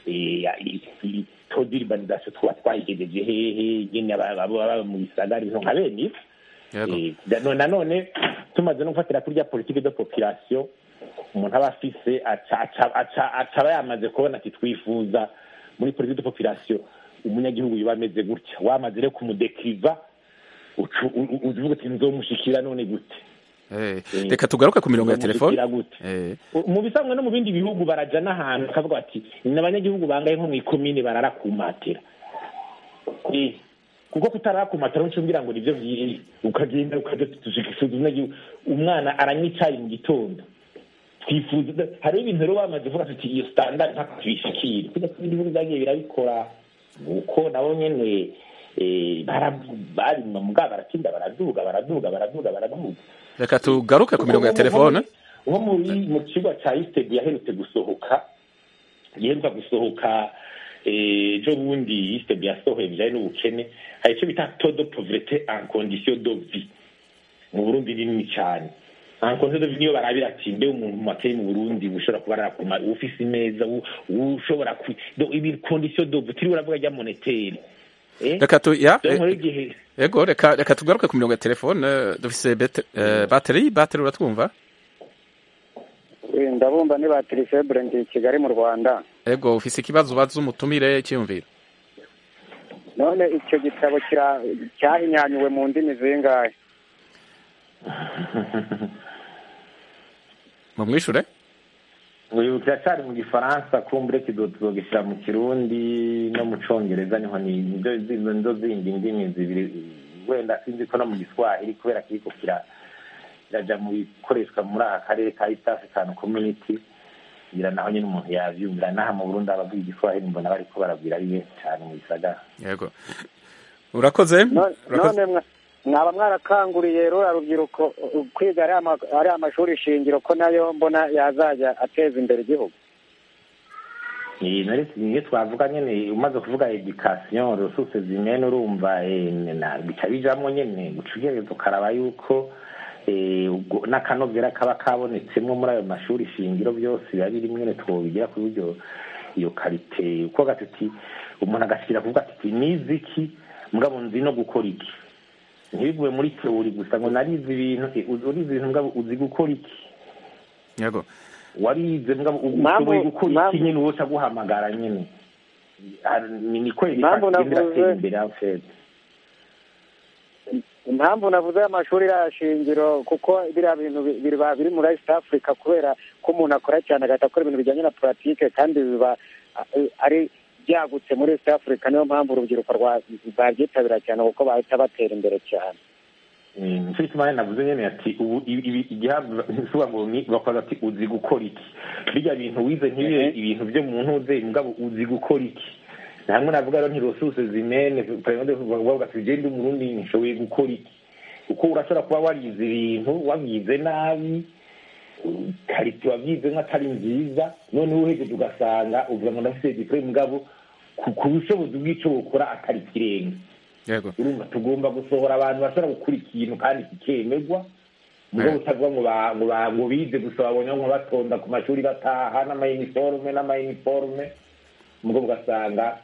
taux d'urbanisation twaba twayigejeje hehe nyine baba mu bisagara ibintu nka bene ibi nanone tumaze no gufatira kuri rya politike de population umuntu aba afise acaba yamaze kubona ati twifuza muri politike de population umunyagihugu yoba ameze gutya wamaze rero kumudekiriva uvuga uti nzomushikira none gute
reka tugaruke ku mirongo ya telefone
mu bisanzwe no mu bindi bihugu baraja n'ahantu bakavuga bati ni abanyagihugu bangaye nko mu ikomine bararakumatira kuko kutararakumatira ncumbwira ngo nivyo vyiri ukagenda ukaja tushikisuza umunyagihugu umwana aranywa icayi mu gitondo twifuza hariho ibintu rero bamaze kuvuga tuti iyo standard ntako tuyishikire kuja ku bindi bihugu vyagiye birabikora nuko nabo nyene barima mugabo baratinda baraduga baraduga baraduga baraduga
reka tugaruke ku mirongo ya telefone
nko mu kigo cya isitedi yaherutse gusohoka giheruka gusohoka ejo bundi isitedi yasohoye bijyanye n'ubukene hari icyo bita todo poverete en condition de vie mu burundi ni nini cyane en condition de vie niyo barabira ati mbe umuntu makeye mu burundi ushobora kuba arakuma ufise imeza ushobora ibi condition de vie turi uravuga rya monetaire
reka tu ya yego reka reka tugaruke ku mirongo ya telefone dufise bateri bateri uratwumva
ndabumva ni bateri febre ndi kigali mu rwanda
yego ufise ikibazo ubaza umutumire cyiyumviro
none icyo gitabo cyahinyanyuwe mu ndimi zingahe
mumwishure
uyu kiracyari mu gifaransa kumbure tuzogishyira mu kirundi no mu congereza niho nizo zindi ndimi zibiri wenda sinzi ko no mu giswahili kubera kiriko kiraja mu bikoreshwa muri aka karere ka east african community ngira naho nyine umuntu yavyumvira naha mu burundi abavuga igiswahili mbona bariko barabwira ari benshi cyane mu gisagara
yego urakoze
none mwaba mwarakanguriye rura rubyiruko kwiga ari amashuri shingiro ko nayo mbona yazajya ateza imbere igihugu
iyo twavuga nyine umaze kuvuga edikasiyo resuruse zimene urumva bica bijamo nyine guca ugereza ukaraba yuko n'akanovera kaba kabonetsemo muri ayo mashuri shingiro byose biba biri mwene twobigira ku buryo iyo karite uko gatuti umuntu agashyira kuvuga ati nizi iki mugabo nzi no gukora iki ntibigume muri teori gusa ngo narize ibintu urize ibintu mugabo uzi gukora iki
yego
warize mugabo ushoboye gukora iki nyine wose aguhamagara nyine niko iratera imbere afete
impamvu navuze amashuri shingiro kuko biriya bintu biba biri muri east africa kubera ko umuntu akora cyane agahita akora ibintu bijyanye na puratike kandi biba ari byagutse muri east africa niyo mpamvu urubyiruko rwabyitabira cyane kuko bahita batera imbere cyane
nicyo gituma navuze nyine ati ubu igihabwa ngo bakoze ati uzi gukora iki bijya bintu wize ntibibe ibintu byo mu ntuze mugabo uzi gukora iki hamwe navuga rero ntirosuse zimene bavuga ati ugende umurundi ntishoboye gukora iki kuko urashobora kuba warize ibintu wabyize nabi karite wabyize nk'atari nziza noneho uhejeje ugasanga uvuga ngo ndafite diplome mugabo ku bushobozi bw'icyo bukora atari ikirenga urumva tugomba gusohora abantu bashobora gukora ikintu kandi kikemerwa ubwo butavuga ngo ngo ngo bize gusa babonye ngo batonda ku mashuri bataha n'amayiniforume n'amayiniforume ubwo ugasanga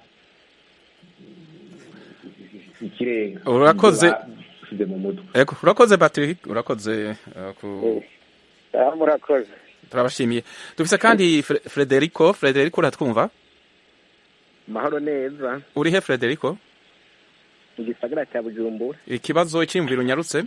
ikirenga
urakoze
mu mutwe
ego urakoze patrick urakoze
murakoze
turabashimiye dufise kandi frederico frederico uratwumva
mahoro neza
uri he frederico
mu gisagara cya bujumbura
ikibazo cyiyumviro unyarutse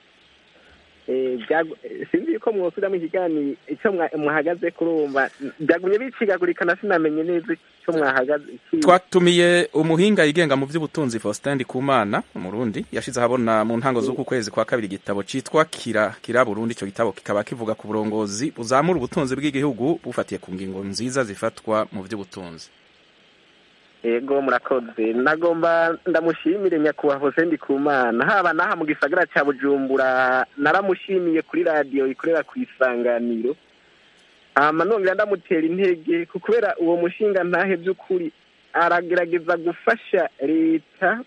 sinzi yuko mwosubiramo ikiganiro icyo mwahagaze kurumva byagumye bicigagurika na sinamenye neza icyo mwahagaze
twatumiye umuhinga yigenga mu by'ubutunzi faustin ndikumana umurundi yashize ahabona mu ntango z'uku kwezi kwa kabiri igitabo cyitwa kira kira burundi icyo gitabo kikaba kivuga ku burongozi buzamura ubutunzi bw'igihugu bufatiye ku ngingo nziza zifatwa mu by'ubutunzi
yego murakoze nagomba ndamushimire nyakubahwa Hose Ndikumana haba n'aha mu gisagara cya bujumbura naramushimiye kuri radiyo ikorera ku isanganiro hama nongera ndamutera intege kubera uwo mushinga ntahe by'ukuri aragerageza gufasha leta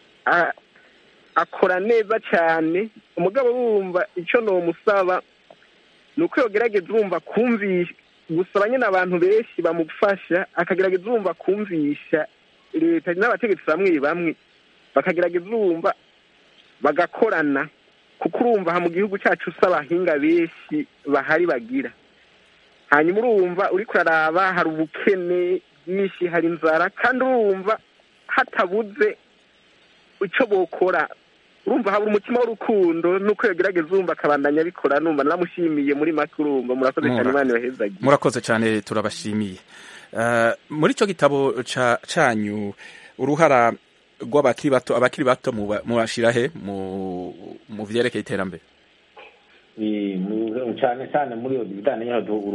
akora neza cyane umugabo wumva icyo musaba ni uko yogerageza urumva kumvisha gusaba nyine abantu benshi bamufasha akagerageza urumva kumvisha leta n'abategetsi bamwe bamwe bakagerageza urumva bagakorana kuko urumva aha mu gihugu cyacu usaba abahinga benshi bahari bagira hanyuma urumva uri kuraraba hari ubukene bwinshi hari inzara kandi urumva hatabuze icyo bokora urumva habura umutima w'urukundo nuko yagerageza urumva akabandanya abikora numva naramushimiye muri make urumva murakoze cyane imana yohezagiye
murakoze cyane turabashimiye muri icyo gitabo cyanyu uruhara rw'abakiri bato abakiri bato mubashyira he mu byerekeye iterambere
cyane cyane muri iyo bijyanye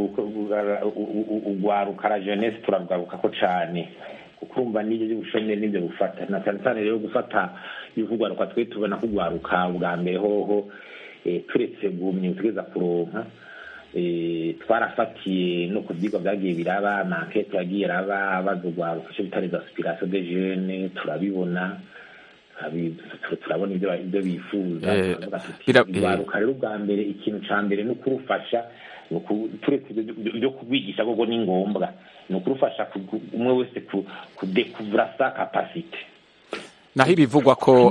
urwaruka jeunesse turarwaruka ko cyane kuko urumva n'ibyo by'ubushomeri n'ibyo gufata na cyane cyane rero gufata ibivugwaruka twe tubona ko urwaruka bwa mbere hoho turetse gumye tugeza kuronka twarafatiye no ku byigwa byagiye biraba na ankete yagiye iraba baza urwaruka icyo bita les aspirations de jeunes turabibona turabona ibyo bifuza urwaruka rero ubwa mbere ikintu cya mbere ni ukurufasha turetse ibyo kubigisha ahubwo ni ngombwa ni ukurufasha umwe wese kudekuvura sa kapasite
naho ibivugwa ko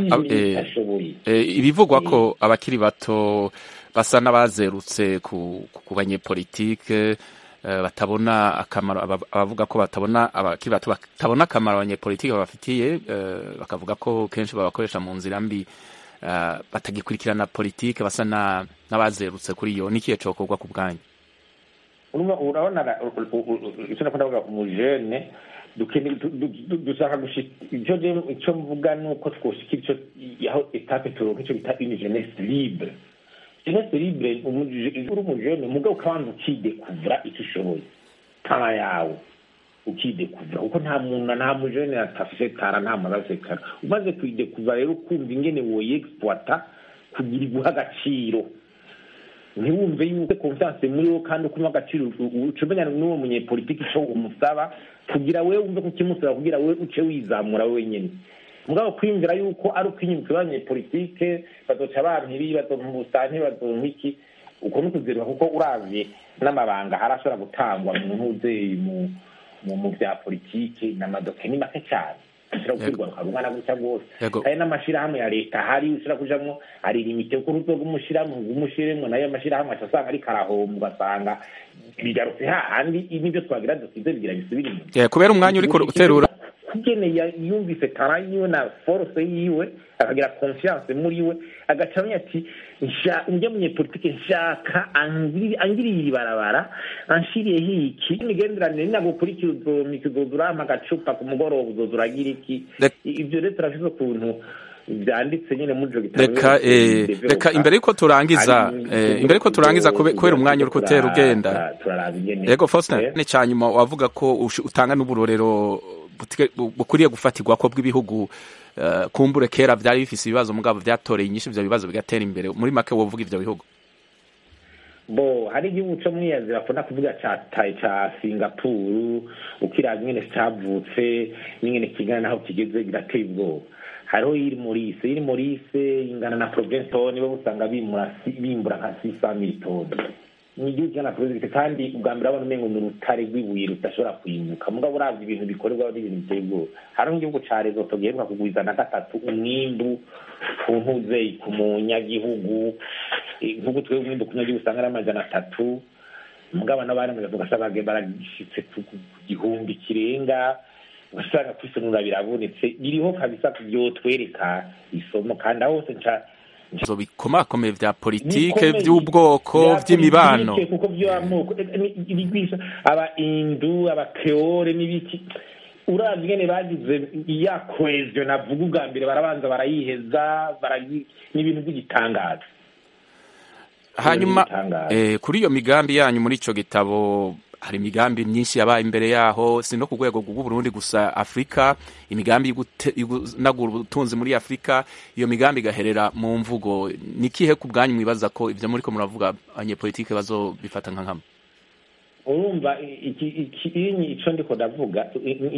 ibivugwa ko abakiri bato basa n'abazerutse ku banyepolitike batabona akamaro abavuga ko batabona abakiri bato batabona akamaro abanyepolitike babafitiye bakavuga ko kenshi babakoresha mu nzira mbi batagikurikirana politike basa n'abazerutse kuri iyo n'ikihe cokorwa ku bwanyu
urabona icyo nakunda kuvuga umujene dushaka icyo mvuga ni uko twoshikira icyo aho etape turonka icyo bita une jeunesse libre jeunesse libre uri umujene mugabo ukabanza ukidekuvura icyo ushoboye tara yawe ukidekuvura kuko nta muntu nta mujene atafise tara nta muntu asekara umaze kwidekuvura rero ukumva ingene woyexploita kugira iguha agaciro ntiwumve yuko confiance muri wo kandi ukuma agaciro ucumenya n'uwo munyepolitiki icyo umusaba kugira we wumve ko ukimusaba kugira we uce wizamura wenyine mugabo kwiyumvira yuko ari ukwinyuka abanyepolitike bazoca bampibi bazonka ubusitani bazonka iki uko ni ukuzerwa kuko uravye n'amabanga harashobora gutangwa mu ntuze mu mu bya politiki n'amadoke ni make cyane ushobora gukwirwa rukagumana gutya rwose kandi n'amashyirahamwe ya leta hari ushobora kujamwo ari limite kuko uruzo rw'umushyirahamwe rw'umushyiremo nayo mashyirahamwe aca asanga ariko arahomba ugasanga bigarutse hahandi n'ibyo twagira dusize bigira bisubira inyuma
kubera umwanya uriko uterura
kugene yumvise tara yiwe na force yiwe akagira confiance muri we agaca amenya ati njye munyepolitike nshaka angiriye ibarabara anshiriyeho iki imigenderanire ninagukurikira uzomika uzoza urampa agacupa ku mugoroba uzoza uragira iki ibyo rero turafise ukuntu byanditse nyine muri ico gitabo
reka reka imbere yuko turangiza imbere yuko turangiza kubera umwanya uri kutera ugenda yego Faustin ni cyanyuma wavuga ko utanga n'uburorero bukwiriye gufatirwa ko bw'ibihugu kumbure kera byari bifise ibibazo mugabo byatoreye inyinshi ivyo bibazo bigatera imbere muri make wovuga ivyo bihugu
bo hari igihugu cyo muri aziya bakunda kuvuga ca ca singapuru ukiraba nyene cavutse n'ingene kingana naho kigeze birateye ubwoba hariho iri morise iri morise ingana na province toni bo usanga bimbura bimbura nka sisa mili toni ni igihugu kingana na province kandi ubwa mbere abona umengo ni urutare rw'ibuye rudashobora kwimuka mugabo uravye ibintu bikorerwa n'ibintu biteye ubwoba hariho igihugu ca rezoto giheruka kugwiza na gatatu umwimbu ku ntuze ku munyagihugu nk'uko twebwe umwimbu ku munyagihugu usanga ari amajana atatu mugabo n'abandi ugasanga baragishitse ku gihumbi kirenga ugasanga kwisunura birabonetse biriho kabisa byotwereka isomo kandi aho hose nca
bikomakomeye vya politike vy'ubwoko vy'imibano
kuko vy'amoko bigwisha aba indu aba creole n'ibiki uravye ingene bagize ya cohesion navuga ubwa mbere barabanza barayiheza ni ibintu by'igitangaza
hanyuma eh, kuri iyo migambi yanyu muri ico gitabo hari imigambi myinshi yabaye imbere yaho si no ku rwego rw'uburundi gusa afurika imigambi y'ugunagura ubutunzi muri afurika iyo migambi igaherera mu mvugo ni kihe ku bwanyu mwibaza ko ibyo muri ko muravuga abanyepolitike bazobifata nka nkama
urumva ico ndiko ndavuga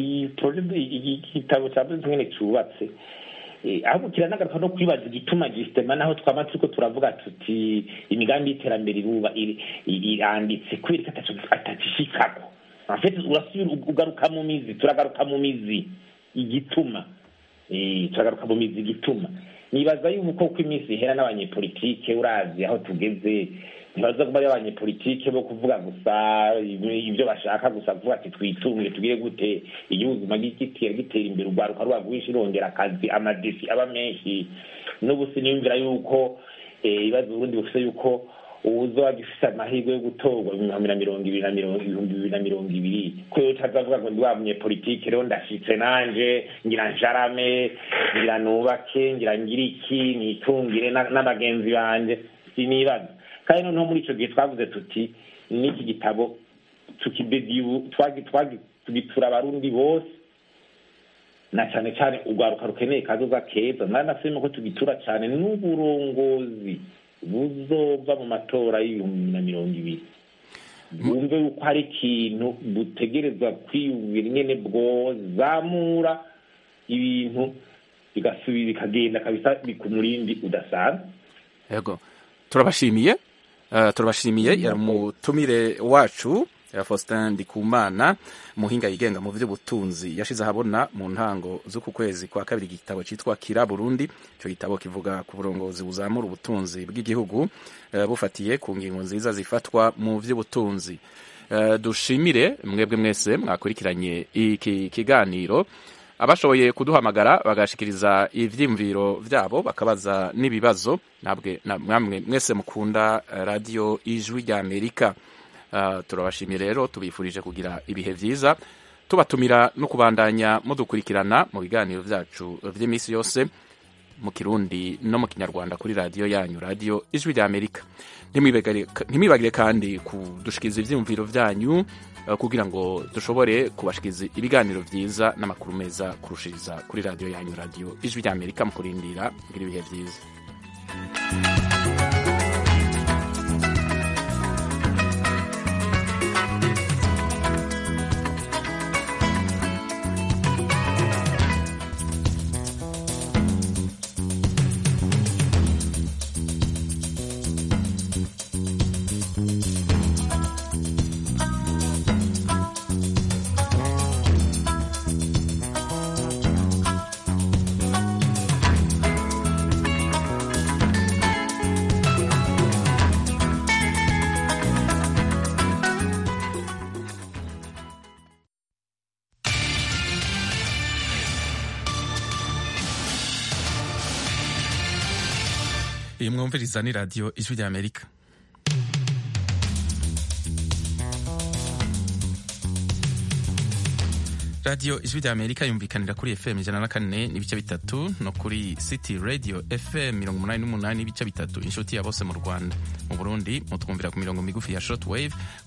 igitabo cya byose nyene cubatse ahubwo kiranagaruka no kwibaza igituma gisitema naho twama turiko turavuga tuti imigambi y'iterambere iruba iranditse kubera ko atagishikako afite urasubira ugaruka mu mizi turagaruka mu mizi igituma turagaruka mu mizi igituma nibaza yuko uko iminsi ihera n'abanyepolitike urazi aho tugeze ntibaza kuba ari abanyepolitike bo kuvuga gusa ibyo bashaka gusa kuvuga ati twitunge tugire gute igihugu gitera gitera imbere urwaruka ruba rwinshi rongera akazi amadesi aba menshi n'ubu siniyumvira yuko ibibazo uburundi bufite yuko uwuzoba gifite amahirwe yo gutorwa ibihumbi na mirongo ibiri na mirongo ibihumbi bibiri na mirongo ibiri ko yo utazavuga ngo ndi wa munyepolitike rero ndashitse nanje ngira njarame ngira nubake ngira ngira iki nitungire n'abagenzi banje sinibaza kandi noneho muri icyo gihe twavuze tuti n'iki gitabo tugitura abarundi bose na cyane cyane urwaruka rukeneye kazoza keza mwanasema ko tugitura cyane n'uburongozi buzova mu matora y'ibihumbi na mirongo ibiri bumve yuko hari ikintu butegerezwa kwiyumvira ingene bwozamura ibintu bigasubira bikagenda kabisa bikumurindi udasanzwe
yego turabashimiye uh, turabashimiye yari umutumire wacu Faustin Ndikumana muhinga yigenga mu by'ubutunzi yashize ahabona mu ntango z'uku kwezi kwa kabiri igitabo cyitwa Kira Burundi icyo gitabo kivuga ku burongozi buzamura ubutunzi bw'igihugu uh, bufatiye ku ngingo nziza zifatwa mu by'ubutunzi uh, dushimire mwebwe mwese mwakurikiranye iki kiganiro abashoboye kuduhamagara bagashikiriza ivyimviro vyabo bakabaza n'ibibazo nabwe namwe mwese mukunda radio ijwi rya Amerika uh, turabashimiye rero tubifurije kugira ibihe vyiza tubatumira no kubandanya mudukurikirana mu biganiro vyacu vy'imisi yose mu kirundi no mu kinyarwanda kuri radio yanyu radio ijwi rya Amerika ntimwibagire kandi kudushikiriza ivyiyumviro vyanyu kugira ngo dushobore kubashikiriza ibiganiro vyiza n'amakuru meza kurushiriza kuri radio yanyu radio ijwi rya Amerika mu kurindira kugira ibihe vyiza iyi mwumviriza ni radiyo ijwi rya amerika radiyo ijwi rya amerika yumvikanira kuri fm ijana na kane n'ibice bitatu no kuri city radio fm mirongo umunani n'umunani n'ibice bitatu inshuti ya bose mu rwanda mu burundi mutwumvira ku mirongo migufi ya short wave